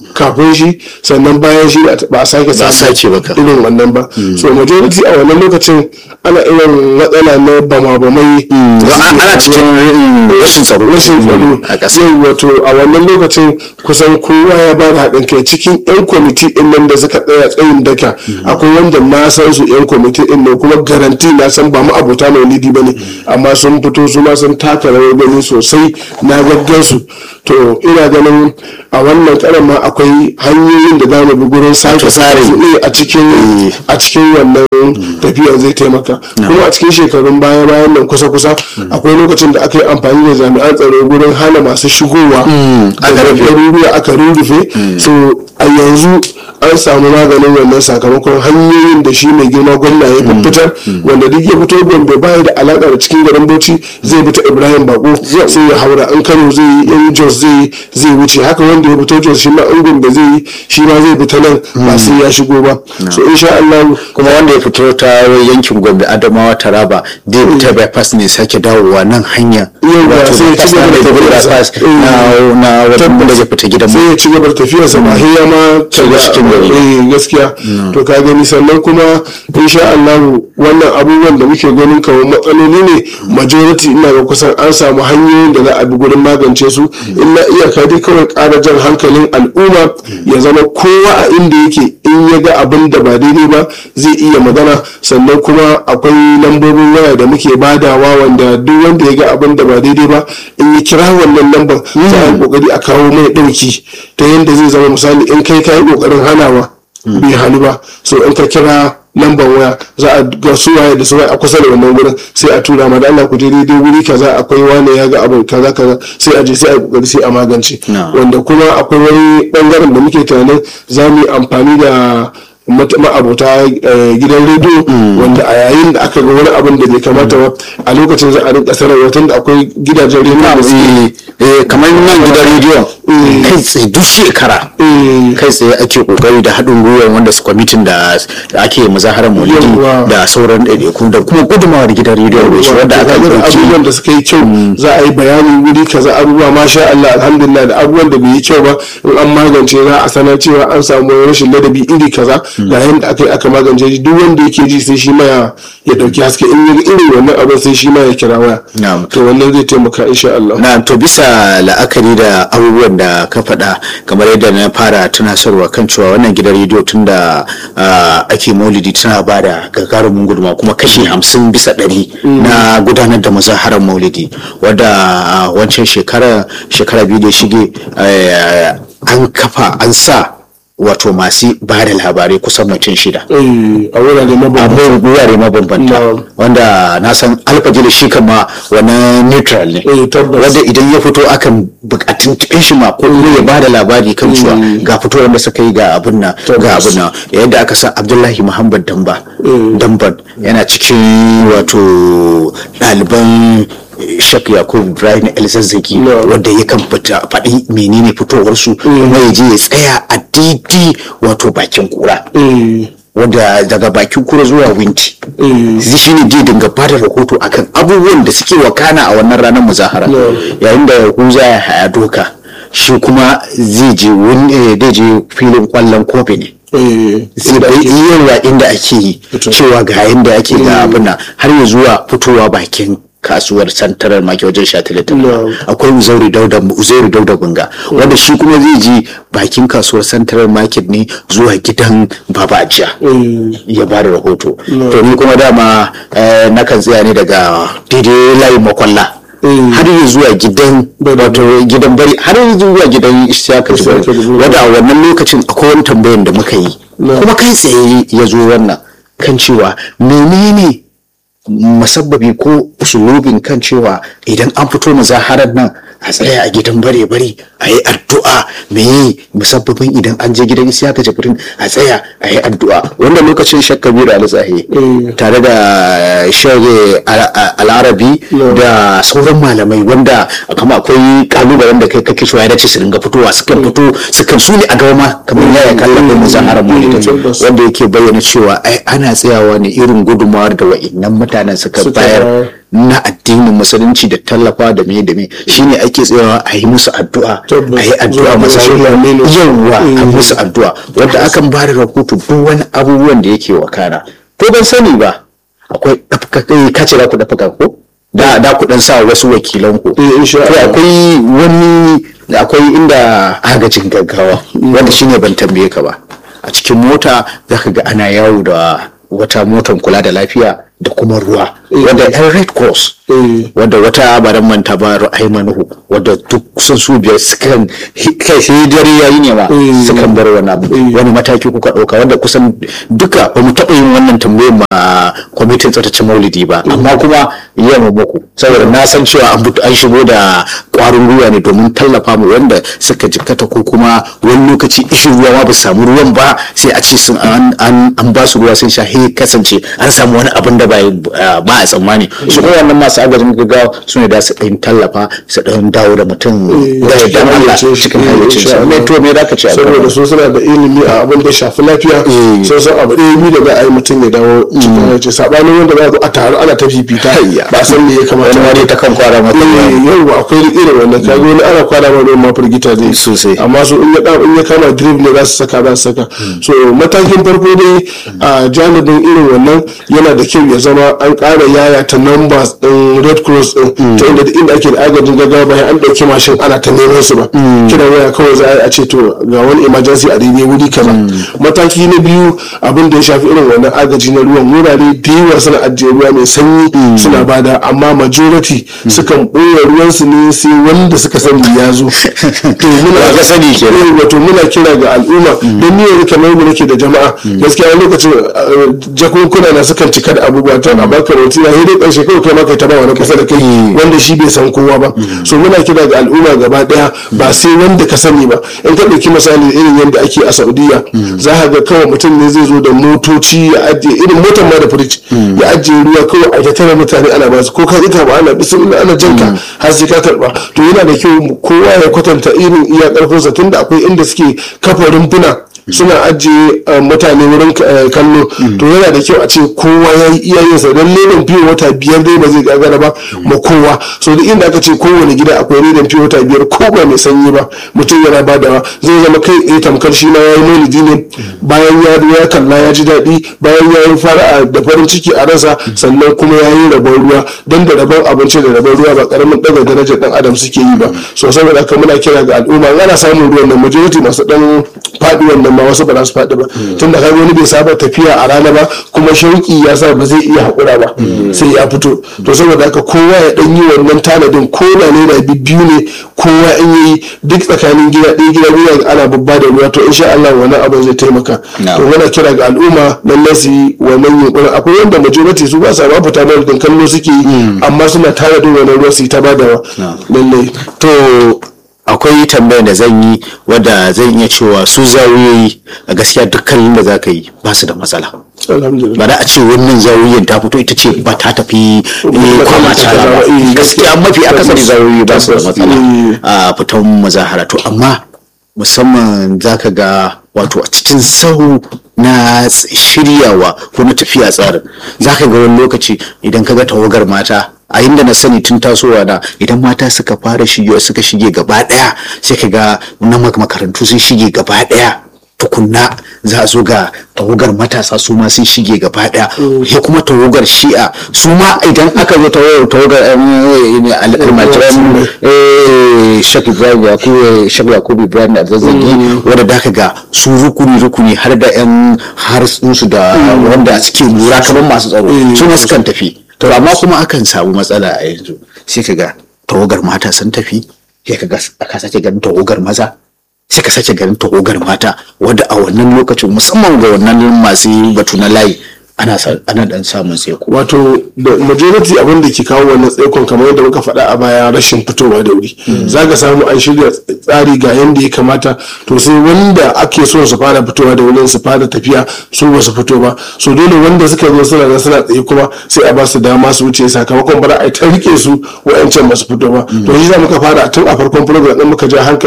kafin shi sannan bayan shi ba a sake Ba a sake ba ka. irin wannan ba so majority a wannan lokacin ana irin matsala na bama-bamai Don an- ana cikin mm, rashin tsaro rashin tsaro a ƙasa yau wato a wannan lokacin kusan kowa ya ba da haɗin kai cikin 'yan kwamiti ɗin nan da suka tsaya tsayin daka akwai wanda na san su 'yan kwamiti ɗin nan kuma garanti na san ba mu abota maulidi ba ne amma sun fito su ma sun taka rawar gani sosai na gaggan su to ina ganin a wannan karan ma akwai hanyoyin da za mu bi gurin sake tsarin. su ne a cikin a cikin wannan tafiyar zai taimaka kuma a cikin shekarun baya bayan nan kusa kusa akwai lokacin da aka yi amfani da jami'an tsaro gurin hana masu shigowa daga garuruwa aka rurrufe so a yanzu an samu maganin wannan sakamakon hanyoyin da shi mai girma gwamna ya fitar wanda duk ya fito gombe baya da alaka da cikin garin bauchi zai bi ta ibrahim bako sai ya haura an kano zai yi in jos zai yi zai wuce haka wanda ya fito jos shi ma in gombe zai yi shi ma zai bi ta nan ba sai ya shigo ba so insha Allah kuma wanda ya fito ta yankin gombe adamawa taraba da ya ta bypass ne sake dawowa nan hanya Yau da Wato sai ya ci bypass gaba da na tafiyarsa. bypass na na wanda zai fita gidan sai mu ya ci gaba da tafiyarsa ba sai ya ma Shiga cikin gari. eh gaskiya to ka gani sannan kuma insha Allah wannan abubuwan da muke ganin kamar matsaloli ne majority ina ga kusan an samu hanyoyin da za a bi gurin magance su illa iyaka dai kawai ƙara jan hankalin al'umma ya zama kowa a inda yake in ya ga abin da ba daidai ba zai iya magana sannan kuma akwai lambobin waya da muke badawa wanda duk wanda ya ga abin da ba daidai ba in ya kira wannan lambar za a yi kokari a kawo mai ɗauki ta yadda zai zama misali in kai ka yi kokarin hanawa bai hannu ba so in ka kira lambar waya za a ga su waye da su waye a kusa da wannan gurin sai a tura ma da Allah ku je daidai wuri kaza akwai wane ya ga abu kaza kaza sai a je sai a yi kokari sai a magance Na. wanda kuma akwai wani bangaren da muke tunanin za mu yi amfani da mat- ma'abota eh, gidan rediyo wanda a yayin da aka ga wani abin da bai kamata ba a lokacin za a rinka sanarwa tun da akwai gidajen rediyo da suke Eh, kamar nan gidan rediyon kai tsaye duk shekara eh, kai tsaye ake kokari da haɗin gwiwar wanda su kwamitin da da ake muzaharar maulidi Yawwa. da sauran ɗaiɗaiku da kuma gudunmawar gidan rediyon da shi wanda aka irin ɗauki abubuwan da suka yi kyau za a yi bayani wuri kaza abubuwa masha Allah alhamdulillah da abubuwan da bai yi kyau ba in an magance za a sanar cewa an samu rashin ladabi iri kaza ga yadda aka yi aka magance shi duk wanda yake ji sai shi ma ya ya dauki haske in ya ga irin wannan abin sai shi ma ya kira waya Na'am. to wannan zai taimaka insha Allah na to bisa la'akari da abubuwan da ka faɗa kamar yadda na fara tunasarwa kan cewa wannan gidan rediyo tun da ah, ake maulidi tana ba da gagarumin gudunmawa kuma kashi hamsin bisa ɗari na gudanar da muzaharar maulidi wadda ah, wancan shekara shekara biyu da ya shige eh, an kafa an sa wato masu ba da labarai kusan mutum shida eh a wurare mabambanta abin wurare mabambanta Na'am. wanda na san alfajiri shi kama wani neutral ne Eh, tabbas. wanda idan ya fito akan bukatun cikin shi ma ko kuma ya bada labari kan cewa ga fitowar da suka yi ga abin nan ga abin nan yadda aka san abdullahi muhammad damba damban yana cikin wato ɗaliban shak yakub ibrahim el-zazzaki Na'am. wanda yakan fita faɗi menene fitowarsu kuma ya je ya tsaya a daidai wato bakin kura eh wanda daga bakin kura zuwa winti eh zai shi ne zai dinga bada rahoto akan abubuwan da suke wakana a wannan ranar muzahara yayin da yahuza ya haya doka shi kuma zai je wani eh, zai je filin kwallon kofi ne eh zai bai yawa inda ake yi cewa ga yanda ake ga abin nan har ya zuwa fitowa bakin kasuwar santarar maki wajen shatilatin No. akwai uzairi dauda uzairi dauda bunga wanda shi kuma zai je bakin kasuwar santarar market ne zuwa gidan baba ajiya eh ya ba da rahoto to ni kuma dama eh, nakan tsaya ne daga daidai layin makwalla Mm. har yi zuwa gidan wato gidan bari har yi zuwa gidan isiyaka Isiyaka jibril Jibril. wadda a wannan lokacin akwai wani tambayan da muka yi No. kuma kai tsaye ya zo wannan kan cewa menene masabbabi ko usulubin kan cewa idan an fito muzaharar nan a tsaya a gidan bare bare a yi addu'a me yi musabbabin idan an je gidan isiyaka jibrin a tsaya a yi addu'a wanda lokacin shakka biyu da alitsahi Mm. tare da shage al'arabi da sauran malamai wanda kama akwai kalubalen da kai kake so ya dace su dinga fitowa sukan fito sukan su ne a gaba ma kamar yaya kallon muzaharar maulidin tabbas. wanda yake bayyana cewa ai ana tsayawa ne irin gudunmawar da wa'innan mutane mutanen suka Suka bayar bayar. na addinin musulunci da tallafa da me da me shine ake tsayawa a yi musu addu'a Tabbas. a yi addu'a Zuwa masa ga Aminu. yawwa a Mm. musu addu'a wanda akan ba da rahoto duk wani abubuwan da yake wakana ko ban sani ba akwai ɗafka kace da ku ɗafka ko da da ku dan sa wasu wakilan ku Eh, insha to Allah. akwai wani akwai inda agajin gaggawa wanda shine ban tambaye ka ba a cikin mota zaka ga ana yawo da wata motar kula da lafiya da kuma ruwa wanda yan red cross Eh. wadda wata baran manta ba ra'ayi manuhu wadda duk kusan su biyar sukan kai sai dare yayi ne ma Eh. sukan bar wani abu wani mataki kuka ɗauka wanda kusan duka ba mu taɓa yin wannan tambayar ma kwamitin tsaftace maulidi ba amma kuma yamma muku saboda na san cewa an fito- an shigo da ƙwarin gwiwa ne domin tallafa mu wanda suka jikkata ko kuma wani lokaci ishin ruwa ma ba su samu ruwan ba sai a ce sun an an an ba su ruwa sun sha he kasance an samu wani abin da ba ba a tsammani su kuma wannan masu agajin gaggawa su ne da su ɗan tallafa su ɗan dawo da mutum da yadda Allah cikin hayyacinsa me to me zaka ce a kan saboda su suna da ilimi a abin da shafi lafiya sun san abu ɗaya biyu da za a yi mutum ya dawo cikin hayyaci sabanin wanda za a zo a taru ana ta fifita ba san me ya kamata wani ma dai ta kan kwara mata Eh, yau akwai irin wannan kaga wani ana kwana ma ruwan ma firgita zai Sosai. amma su in ya da- in ya kama drip ne za su saka za su saka so matakin farko dai a janibin irin wannan yana da kyau ya zama an ƙara yaya ta numbers din red cross din ta inda duk inda ake da agajin gaggawa bayan an ɗauki mashin ana ta neman su ba kiran waya kawai za a yi a ce to ga wani emergency a daidai wuri kaza mataki na biyu abin da ya shafi irin wannan agaji na ruwan wurare da yawa suna ajiye ruwa mai sanyi suna bada amma majority sukan ɓoye ruwansu ne sai wanda suka sani ya zo to muna Ba ka sani kenan. Eh, wato muna kira ga al'umma don ni yanzu kamar mu nake da jama'a gaskiya wani lokacin eh, jakunkuna na sukan cika da abubuwa ta a baka roti na dai karshe kawai kai ma kai ta ba wani kusa da kai wanda shi bai san kowa ba so muna kira ga al'umma gaba daya ba sai wanda ka sani ba in ka ɗauki misali irin yadda ake a saudiya za ka ga kawai mutum ne zai zo da motoci ya ajiye irin motar ma da firij ya ajiye ruwa kawai a ta tara mutane ana ba su ko ka ita ba ana bismillah ana janka har sai ka karba to yana da kyau kowa ya kwatanta irin iya karfinsa tunda akwai inda suke kafa rumfuna suna ajiye uh, mutane wurin uh, kallo to yana da kyau a ce kowa ya yi iyayensa don ledan fiye wata biyar dai ba zai gagara ba ma kowa so duk inda aka ce kowane gida akwai ledan fiye wata biyar ko ba mai sanyi ba mutum yana badawa zai zama kai eh tamkar shi ma ya yi maulidi ne bayan ya ya kalla ya ji daɗi bayan ya yi fara'a da farin ciki a ransa sannan kuma ya yi rabon ruwa don da rabon abinci da rabon ruwa ba karamin ɗaga darajar ɗan adam suke yi ba so saboda haka muna kira ga al'umma ana samun ruwan nan majority masu ɗan faɗi wannan ma wasu ba za su faɗi ba tun da kaga wani bai saba tafiya a rana ba kuma shauki ya sa ba zai iya haƙura ba sai ya fito to saboda haka kowa ya ɗan yi wannan tanadin ko da naira biyu ne kowa in yi duk tsakanin gida ɗaya gida biyu ana babba da ruwa to insha Allah wannan abin zai taimaka to muna kira ga al'umma lallai su yi wannan yunkurin akwai wanda majority su ba sa ba fita mai da kallo suke yi amma suna tanadin wannan ruwa su yi ta badawa lallai to akwai tambayar da zan yi wadda zan iya cewa su zawiyoyi a gaskiya dukkanin da za ka yi ba su da matsala alhamdulillah ba da a ce wannan zawiyoyin ta fito ita ce ba ta tafi eh, kwama tara ba Eh, gaskiya mafi akasari zawiyoyi ba su da matsala Eh. a fitan mazahara to amma musamman za ka ga wato a cikin sahu na ts- shiryawa ko na tafiya tsarin za ka ga wani lokaci idan ka ga tawagar mata a inda na sani tun tasowa na idan mata suka fara shige suka shige gaba daya sai ka ga na mak- makarantu sun shige gaba daya tukunna za a zo ga tawagar matasa su ma sun shige gaba daya ya kuma tawagar shi'a su ma idan aka zo tawagar tawagar eh, al- almajiran eh, shak ibrahim yakubu shak yakubu ibrahim da zazzagi wanda da ka ga su rukuni rukuni har da yan harsunsu da wanda suke lura kamar masu tsaro su ma sukan tafi to amma kuma akan samu matsala a yanzu sai ka ga tawagar mata sun tafi sai ka ga aka sake ganin tawagar maza sai ka sake ganin tawagar mata wadda a wannan lokacin musamman ga wannan masu batu na layi ana sa- ana dan samun tsaiko wato da majority abin da ke kawo wannan tsaikon kamar yadda muka faɗa a baya rashin fitowa da wuri za ka samu an shirya tsari ga yadda ya kamata to sai wanda ake so su fara fitowa da wurin su fara tafiya su ba su fito ba so dole wanda suka zo suna nan suna tsaye kuma sai a ba su dama su wuce sakamakon bara a yi ta rike su wa'ancan ba su fito ba to shi za muka fara tun a farkon program din muka ja hankali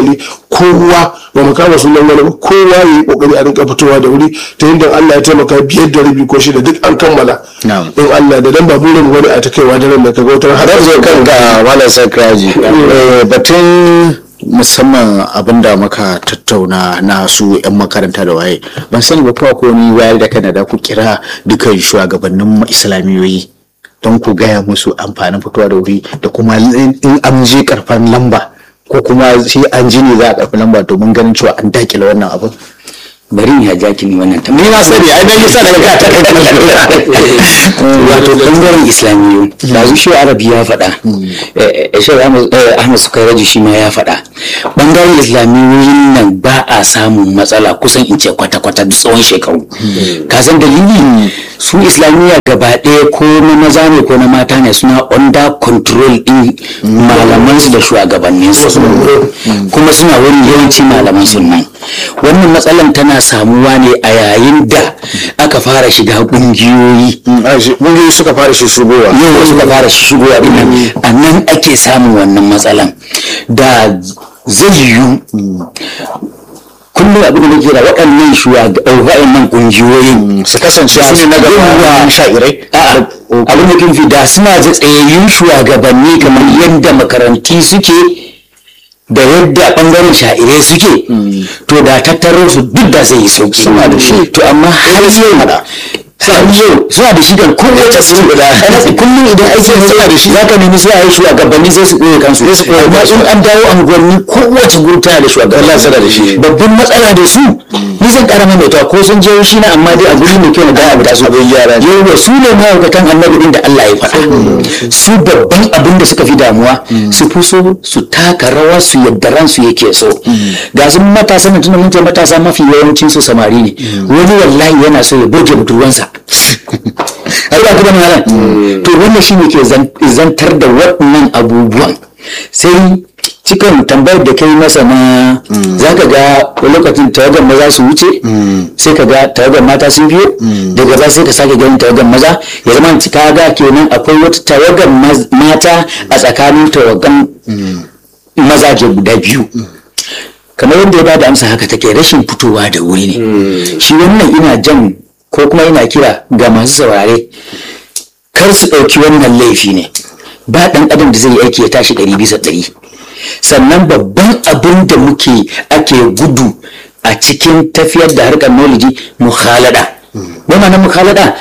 kowa ba mu kama sunan wani ba kowa ya yi kokari a rinka fitowa da wuri ta yadda Allah ya taimaka biyar da rabi ko shida duk an kammala Na'am. in Allah da dan ba burin wani a ta kaiwa da ran da kaga wata har zan zo kan ga malam sakraji Eh, batun musamman abin da muka tattauna na su 'yan makaranta da waye ban sani ba kuwa ko ni wayar da kana da ku kira dukan shugabannin islamiyoyi don ku gaya musu amfanin fitowa da wuri da kuma in in an je karfan lamba ko kuma sai an ji ne za a karfi lamba domin ganin cewa an dakile wannan abin bari in haja ki ni wannan ni na sani ai dan yasa daga ka ta wato bangaren islamiyu da shi arabi ya faɗa shi ahmad sukairaji shi ma ya faɗa bangaren islamiyoyin nan ba a samun matsala kusan in ce kwata-kwata duk tsawon shekaru ka san dalili su islamiyya gaba ɗaya ko na maza ne ko na mata ne suna under control din malaman su da shugabannin su kuma suna wurin yawanci malaman su nan wannan matsalan tana samuwa ne a yayin da aka fara shiga ƙungiyoyi mun suka fara shi shigowa yau suka fara shigowa din nan a nan ake samun wannan matsalan da zai yiwu kullum abin da nake da waɗannan shugaban nan ƙungiyoyin su kasance su ne na gaba sha'irai A'a, abin da kin fi da suna da tsayayyun shugabanni kamar yadda makaranti suke da yadda bangaren sha'irai suke to da tattaro su duk da zai yi sauki suna da shi to amma har yau har yau suna da shi kan kowace su guda kullum idan aiki ne suna da shi zaka nemi sai a yi shugabanni sai su koye kansu amma in an dawo unguwanni kowace group tana da shugabanni suna da shi babban matsala da su ni zan kara maimaita ko sun je shi na amma dai a guri mai kyau na gaya da su yawa su ne mahaukatan annabi din da Allah ya faɗa su babban abin da suka fi damuwa su fi so su taka rawa su yadda ransu yake so ga su matasa na tunan mun matasa mafi yawancin su samari ne wani wallahi yana so ya burge budurwansa ai ba kuma malam to wannan shine ke zantar da waɗannan abubuwan sai cikin tambayar da kai masa na za ka ga lokacin tawagar maza su wuce sai ka ga tawagar mata sun biyo daga ba sai ka sake ganin tawagar maza ya zama ka ga kenan akwai wata tawagar mata a tsakanin tawagan mazaje guda biyu kamar yadda ya bada amsa haka take rashin fitowa da wuri ne shi wannan ina jan ko kuma ina kira ga masu saurare kar su ɗauki wannan laifi ne ba ɗan adam da zai yi aiki ya tashi ɗari bisa ɗari sannan babban abin da muke ake gudu a cikin tafiyar da harkar knowledge mukhalada ba ma na mukhalada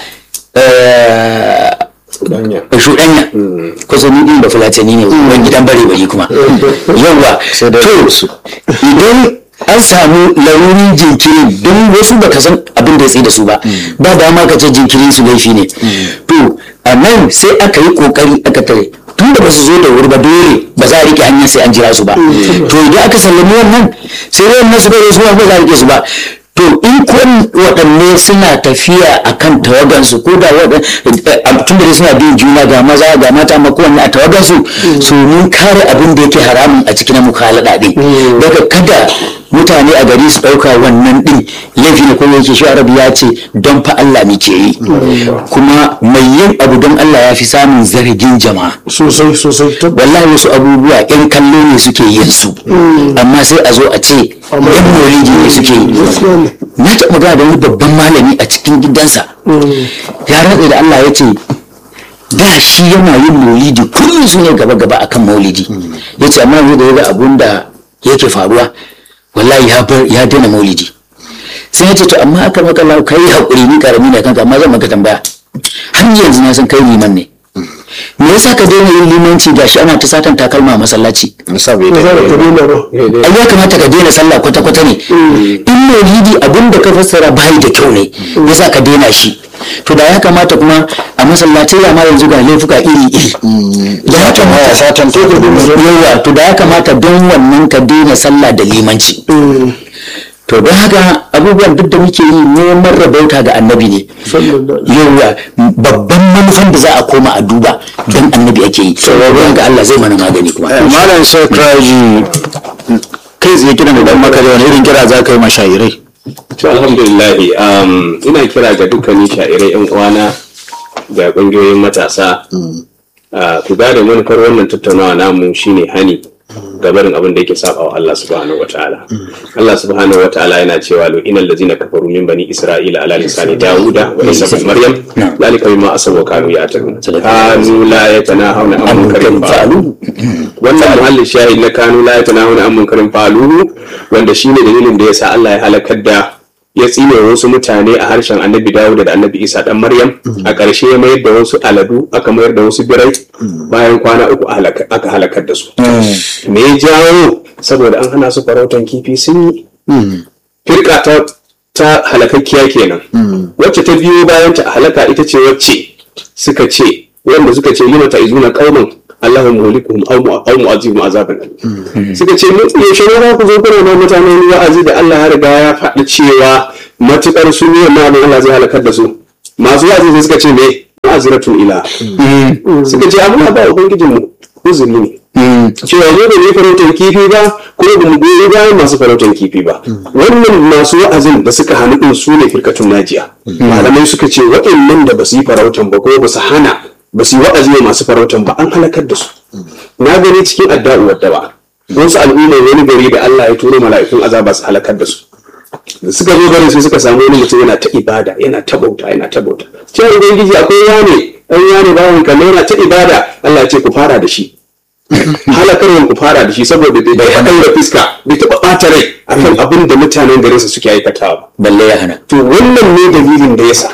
shuɗanya kusa ni ɗin da fulatani ne wani gidan bare bari kuma yawa to idan an samu larurin jinkiri don wasu baka san abin da ya tsaye da su ba ba dama ka ce jinkirin su laifi ne to a nan sai aka yi kokari aka tare tun da ba su zo da wuri ba dole ba za a rike hanyar sai an jira su ba to idan aka sallami wannan sai wannan su bai su ba za a rike su ba to in kun waɗanne suna tafiya a kan tawagansu ko da tun da suna bin juna ga maza ga mata ma kowanne a tawagansu su mun kare abin da yake haramun a cikin mukhalada ɗin daga kada mutane a gari su ɗauka wannan ɗin laifi ne kuma yake shi arabi ya ce don fa Allah muke yi kuma mai yin abu don Allah ya fi samun zargin jama'a sosai sosai wallahi wasu abubuwa yan kallo ne suke yin su amma sai a zo a ce yan molidi ne suke yi na taɓa magana da wani babban malami a cikin gidansa ya rantsa da Allah ya ce da shi yana yin maulidi kullum su ne gaba gaba akan maulidi ya ce amma yanzu da ya ga abun da yake faruwa wallahi ya daina maulidi sai ya ce to amma aka maka lau kai haƙuri ni karami ne kanka amma zan maka tambaya har yanzu na san kai liman ne me yasa ka daina yin limanci gashi ana ta satan takalma a masallaci ai ya kamata ka daina sallah kwata kwata ne in maulidi abin da ka fassara bai da kyau ne yasa ka daina shi to da ya kamata kuma a masallatai ya ma yanzu ga laifuka iri iri da ya kamata satan yawa to da ya kamata don wannan ka daina sallah da limanci to don haka abubuwan duk da muke yi neman rabauta ga annabi ne yawa babban manufan da za a koma a duba don annabi ake yi don ga Allah zai mana magani kuma malam sai kraji kai tsaye kiran da dan maka da wani irin kira za ka yi mashayirai to alhamdulillah um, ina kira ga dukkanin sha'irai yan uwana ga ƙungiyoyin matasa uh, ku gane manufar wannan tattaunawa namu shine hani ga barin abin da yake saba wa Allah subhanahu wataala Allah subhanahu wataala yana cewa lu inal ladzina kafaru min bani isra'ila ala lisani dauda wa isa ibn maryam zalika mimma asabu kanu ya'tadun kanu la yatanahawna an munkarin fa'alu wannan muhallin shahid na kanu la yatanahawna an munkarin fa'alu wanda shine dalilin da yasa Allah ya halakar da ya tsine wasu mutane a harshen annabi dawuda da annabi isa dan maryam a ƙarshe ya mayar da wasu aladu aka mayar da wasu birai bayan kwana uku aka halakar da su me ya jawo saboda an hana su farautan kifi sun yi firka ta ta halakakkiya kenan wacce ta biyo bayan ta halaka ita ce wacce suka ce wanda suka ce lima ta izuna qauman Allahu mulikuhum aw aw mu'azibum azaban suka ce mun yaushe ne za ku zo kuna na mutane ni wa'azi da Allah ya riga ya faɗi cewa matukar su ne ma Allah zai halakar da su masu wa'azi sai suka ce me ma'aziratun ila suka ce amma ba ubangijin mu uzuri ne cewa ne da ne farautar kifi ba ko da mu goyi bayan masu farautar kifi ba wannan masu wa'azin da suka hannu din su ne firkatun najiya malamai suka ce waɗannan da ba su yi farautan ba ko ba su hana ba su yi wa'azi wa masu farautan ba an halakar da su na gani cikin adda'u wadda ba wasu al'umma wani gari da Allah ya turo mala'ikun azaba su halakar da su da suka zo garin sai suka samu wani mutum yana ta ibada yana ta bauta yana ta bauta cewa ubangiji akwai wane ɗan wane bawan kallo yana ta ibada Allah ya ce ku fara da shi halakarwan ku fara da shi saboda bai bai da fiska bai taɓa ɓata rai akan abin da mutanen garinsa suke aikatawa balle ya hana to wannan ne dalilin da yasa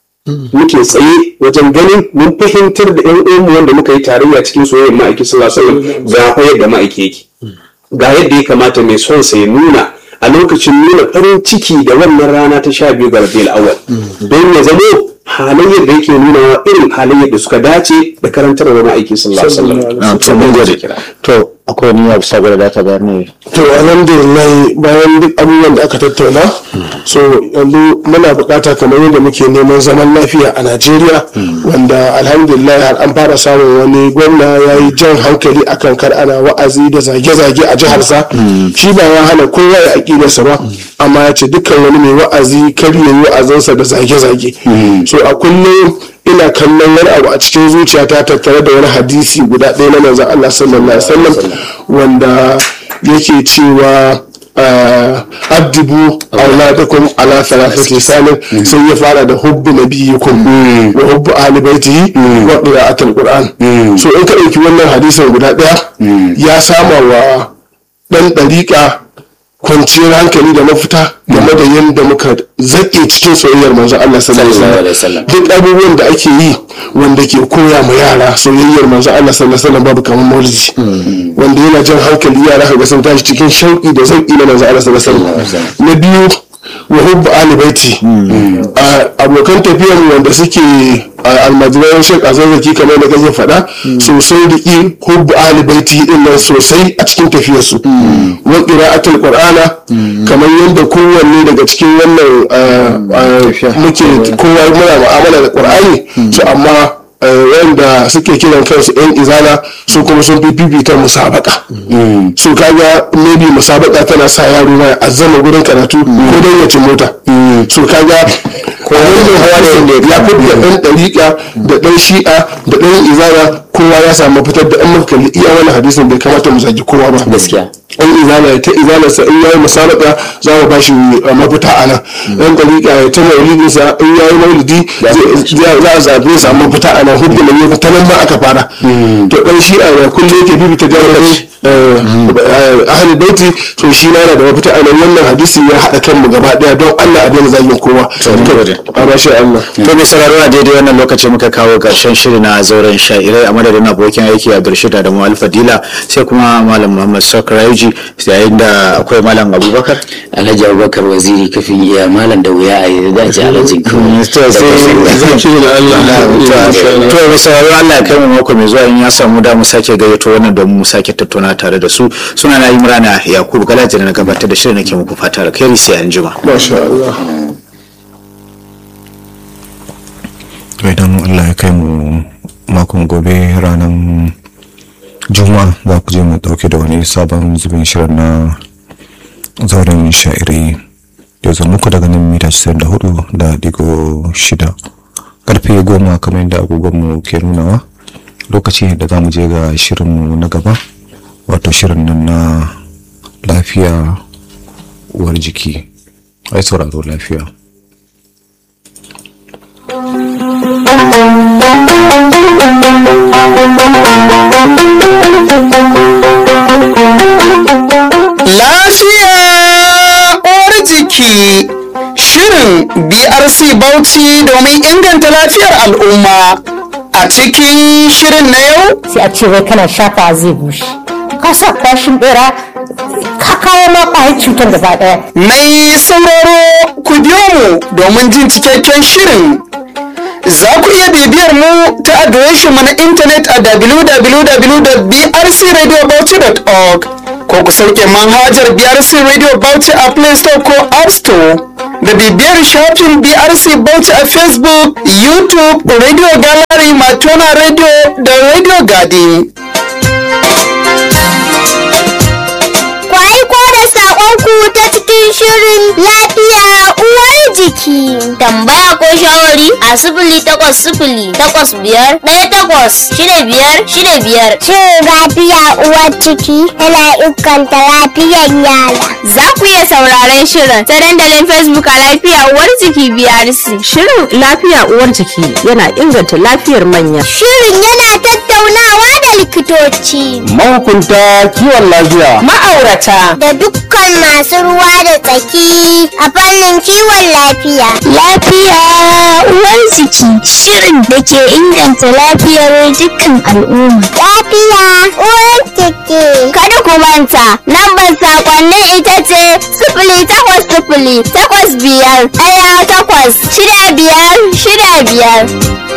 muke tsaye wajen ganin mun fahimtar da yan uwanmu wanda muka yi tarayya cikin soyayyar ma'aiki sallallahu alaihi wasallam ga fa yadda ma'aiki yake ga yadda ya kamata mai son sa ya nuna a lokacin nuna farin ciki da wannan rana ta sha biyu ga rabiul awwal don ya zamo halayyar da yake nuna irin halayyar da suka dace da karantarwa ma'aiki sallallahu alaihi wasallam to mun gode kira to akwai wani abu saboda da ta bayar ne to alhamdulillah bayan duk abubuwan da aka tattauna so yanzu muna bukata kamar yadda muke neman zaman lafiya a najeriya wanda alhamdulillah har an fara samun wani gwamna ya yi jan hankali akan kar ana wa'azi da zage-zage a jiharsa shi ba ya hana kowa ya aƙidarsa ba amma ya ce dukkan wani mai wa'azi kar ya yi wa'azinsa da zage-zage so a kullum ina kallon wani abu a cikin zuciyata tattare da wani hadisi guda ɗaya na manzon Allah sallallahu alaihi wasallam wanda yake cewa addibu auladakum ala thalathati sanin sai ya fara da hubbu nabiyikum wa hubbu ahli baitihi wa qira'atul qur'an so in ka ɗauki wannan hadisin guda ɗaya ya sama wa ɗan ɗariƙa kwanciyar hankali da mafita game da yadda muka zaƙe cikin soyayyar manzo Allah sallallahu alaihi wasallam duk abubuwan da ake yi wanda ke koya ma yara soyayyar manzo Allah sallallahu alaihi wasallam babu kamar maulidi wanda yana jan hankali yara ka ga sun tashi cikin shauƙi da zauƙi na manzo Allah sallallahu alaihi wasallam na biyu wa hubbu ali baiti abokan tafiyar wanda suke almajiran shek azazzaki kamar da kaje faɗa sosai da ƙi hubbu ali baiti din nan sosai a cikin tafiyarsu wa qira'atul qur'ana kamar yadda kowanne daga cikin wannan muke kowa muna mu'amala da qur'ani so amma wanda suke kiran kansu yan izala su kuma sun fi fifita musabaka su kaga maybe musabaka tana sa yaro ma ya azzama gurin karatu ko don ya ci mota su kaga wannan hawa ne ya fi da ɗan ɗariƙa da ɗan shi'a da ɗan izala kowa ya samu fitar da an muka kalli iya wani hadisin bai kamata mu zagi kowa ba gaskiya an izala ta izala sa in yayi musabaka za mu bashi mafita a nan dan dariƙa ta maulidin sa in yayi maulidi za a zabe sa mafita a nan hudu ne ta nan ma aka fara to dan shi a kullum yake bibita jami'ai ahli baiti to shi na da mafita a nan wannan hadisi ya haɗa kanmu gaba ɗaya don Allah a daina zagin kowa a bashi Allah to mai sauraro a daidai wannan lokaci muka kawo ƙarshen shiri na zauren sha'irai a madadin abokin aiki a Abdulrashid da Mu'al Fadila sai kuma Malam Muhammad Sakraiji yayin da akwai Malam Abubakar alhaji abubakar waziri kafin iya malam da wuya a yi da ce alhaji kawai to sai zaki da Allah to mai sauraro Allah ya kai mu mako mai zuwa in ya samu da mu sake gayyato wannan domin mu sake tattauna tare da su suna na Imrana Yakubu Galaji na gabatar da shirin nake muku fata alkhairi sai an jima masha Allah to idan allah ya kai mu makon gobe ranar juma'a za ku je mu dauke da wani sabon zubin shirin na zauren sha'iri da zo muku daga nan mita 94 da digo shida karfe goma kamar yadda agogonmu ke nunawa lokaci da za mu je ga shirinmu na gaba wato shirin nan na lafiya uwar jiki ai sauraro lafiya Lafiya uwar jiki shirin BRC Bauchi domin inganta lafiyar al'umma. A cikin shirin na yau sai a ce wai kana shafa zai bushe ka sa kwashin bera ka kawo ma kwayar cutar gaba daya mai sauraro ku biyo mu domin jin cikakken shirin. Za ku iya bibiyar mu ta adireshin mu na intanet a www.brcradiobauchi.org ko ku sauke manhajar BRC Radio Bauchi a Play Store ko App Store. Da bibiyar shafin BRC Bauchi a Facebook, YouTube, Radio Gallery, Matona Radio da Radio Garden. Ku aiko da saƙonku ta cikin shirin lafiya uwar jiki. Tambaya ko shawari a sifili takwas sifili takwas biyar ɗaya takwas shida biyar shida biyar. Shin lafiya uwar ciki yana inganta lafiyar yara. Za ku iya sauraron shirin ta dandalin Facebook a lafiya uwar jiki BRC. Shirin lafiya uwar jiki yana inganta lafiyar manya. Shirin yana tattaunawa da likitoci Mahukunta kiwon lafiya. Ma'aurata da dukkan masu ruwa da tsaki a fannin kiwon lafiya. Lafiya uwar jiki shirin da ke inganta lafiyar dukkan al'umma. Lafiya uwar jiki. Kada ku manta, lambar sakonnin ita ce sifili takwas sifili takwas biyar ɗaya takwas shida biyar shida biyar.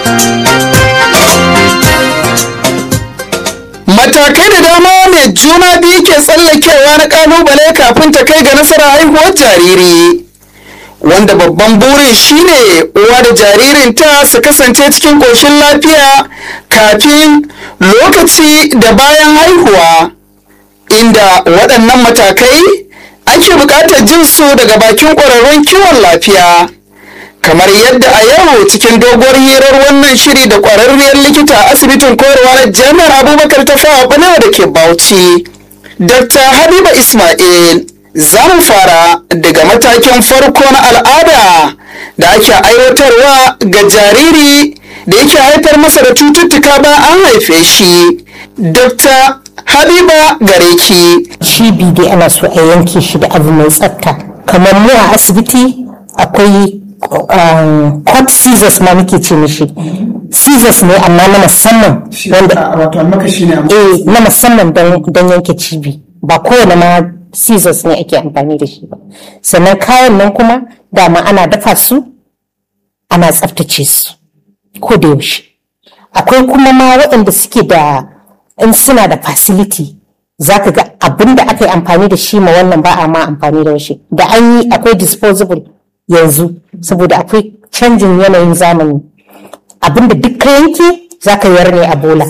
Matakai da dama mai juna biyu ke tsallakewa na kalubale kafin ta kai ga nasarar haihuwar jariri. Wanda babban burin shine uwa da jaririnta su kasance cikin ƙoshin lafiya kafin lokaci da bayan haihuwa. Inda waɗannan matakai ake buƙatar jin su daga bakin ƙwararrun kiwon lafiya. kamar yadda a yau cikin doguwar hirar wannan shiri da kwararriyar likita a asibitin koyarwa na jami'ar abubakar ta fawa balewa da ke bauchi dr habiba ismail za mu fara daga matakin farko na al'ada da ake aiwatarwa ga jariri da yake haifar masa da cututtuka bayan an haife shi dr habiba gareki cibi dai ana so a yanke shi da abu mai tsafta kamar mu a asibiti akwai um, cut scissors ma muke ce mishi scissors ne amma na musamman wanda wato makashi ne eh na musamman don don yanke cibi ba kowane ma scissors ne ake amfani da shi ba sannan kayan nan kuma dama ana dafa su ana tsaftace su ko da yaushe akwai kuma ma waɗanda suke da in suna da facility za ka ga abin da aka yi amfani da shi ma wannan ba a ma amfani da shi da an yi akwai disposable yanzu saboda akwai canjin yanayin zamani abin da duk ka yanke za ka yar ne a bola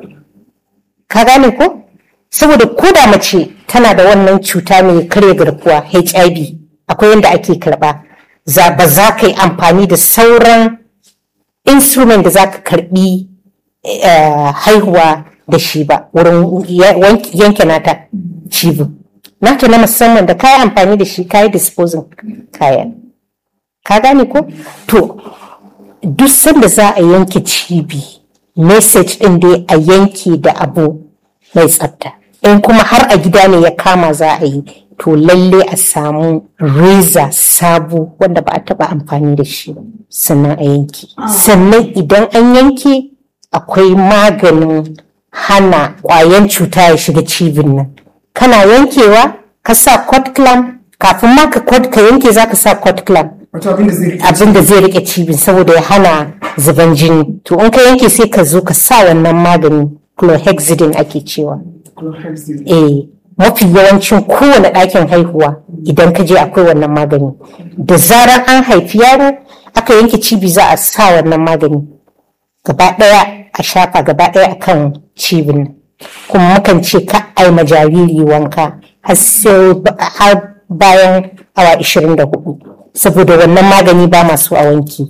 ka gane ko saboda ko da mace tana da wannan cuta mai karya garkuwa hiv akwai yadda ake karba za ba za ka yi amfani da sauran instrument da za ka karbi eh, haihuwa da shi ba wurin ya- wank- yanke nata cibin nata na musamman da kayi amfani da shi kayi disposing kayan ka gane ko to duk sanda za a yanke cibi message din dai a yanke da abu mai tsafta in kuma har a gida ne ya kama za a yi to lalle a samu reza sabo wanda ba a taba amfani da shi ba sannan a yanke sannan idan an yanke akwai maganin hana kwayan cuta ya shiga cibin nan kana yankewa ka sa cord clamp kafin ma ka cord- ka yanke za ka sa cord clamp abin da zai rike cibin saboda ya hana zuban jini to in ka yanke sai ka zo ka sa wannan magani chlorhexidine ake cewa eh mafi yawancin kowane ɗakin haihuwa idan ka je akwai wannan magani da zarar an haifi yaro aka yanke cibi za a sa wannan magani gaba ɗaya a shafa gaba ɗaya a kan cibin nan kuma mukan ce ka ai ma jariri wanka har sai ba- har bayan awa 24 saboda wannan magani ba masu a wanki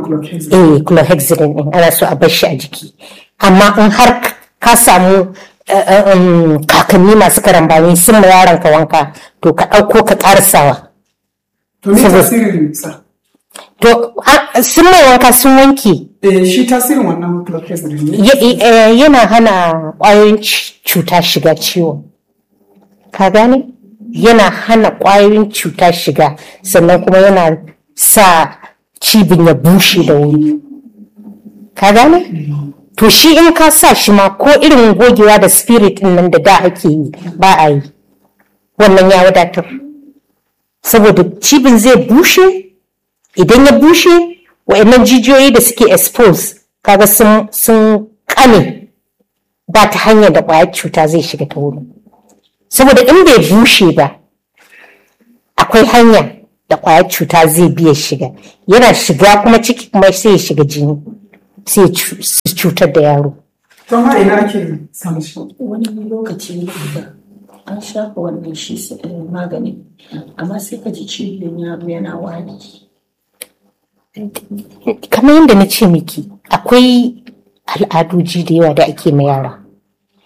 eh chlorhexidine din ana so a bar shi a jiki amma in har ka samu eh, um, kakanni masu karambani sun ma yaron ka wanka to ka ɗauko ka ƙarasawa to me Saboda- tasirin sa to a- sun mai wanka sun wanke eh shi tasirin wannan chlorpresside ne Ya- eh, yana hana ƙwayoyin c- cuta shiga ciwon ka gane yana hana ƙwayoyin cuta shiga sannan kuma yana sa cibin ya bushe da wuri ka gane to shi in ka sa shi ma ko irin gogewa da spirit din nan da da ake yi ba a yi wannan ya wadatar saboda cibin zai bushe idan ya bushe wa'annan jijiyoyi da suke expose kaga sun sun kane ba ta hanyar da ƙwayar cuta zai shiga ta wurin saboda in bai bushe ba akwai hanya da ƙwayar cuta zai biya shiga yana shiga kuma ciki kuma sai ya shiga jini sai ya cu- su cutar da yaro to ma ina ake samun shi wani lokaci da an shafa wannan shi s- eh, magani amma sai ka ji cibiyar yaro yana wani kamar yadda na ce miki akwai al'adoji da yawa da ake ma yara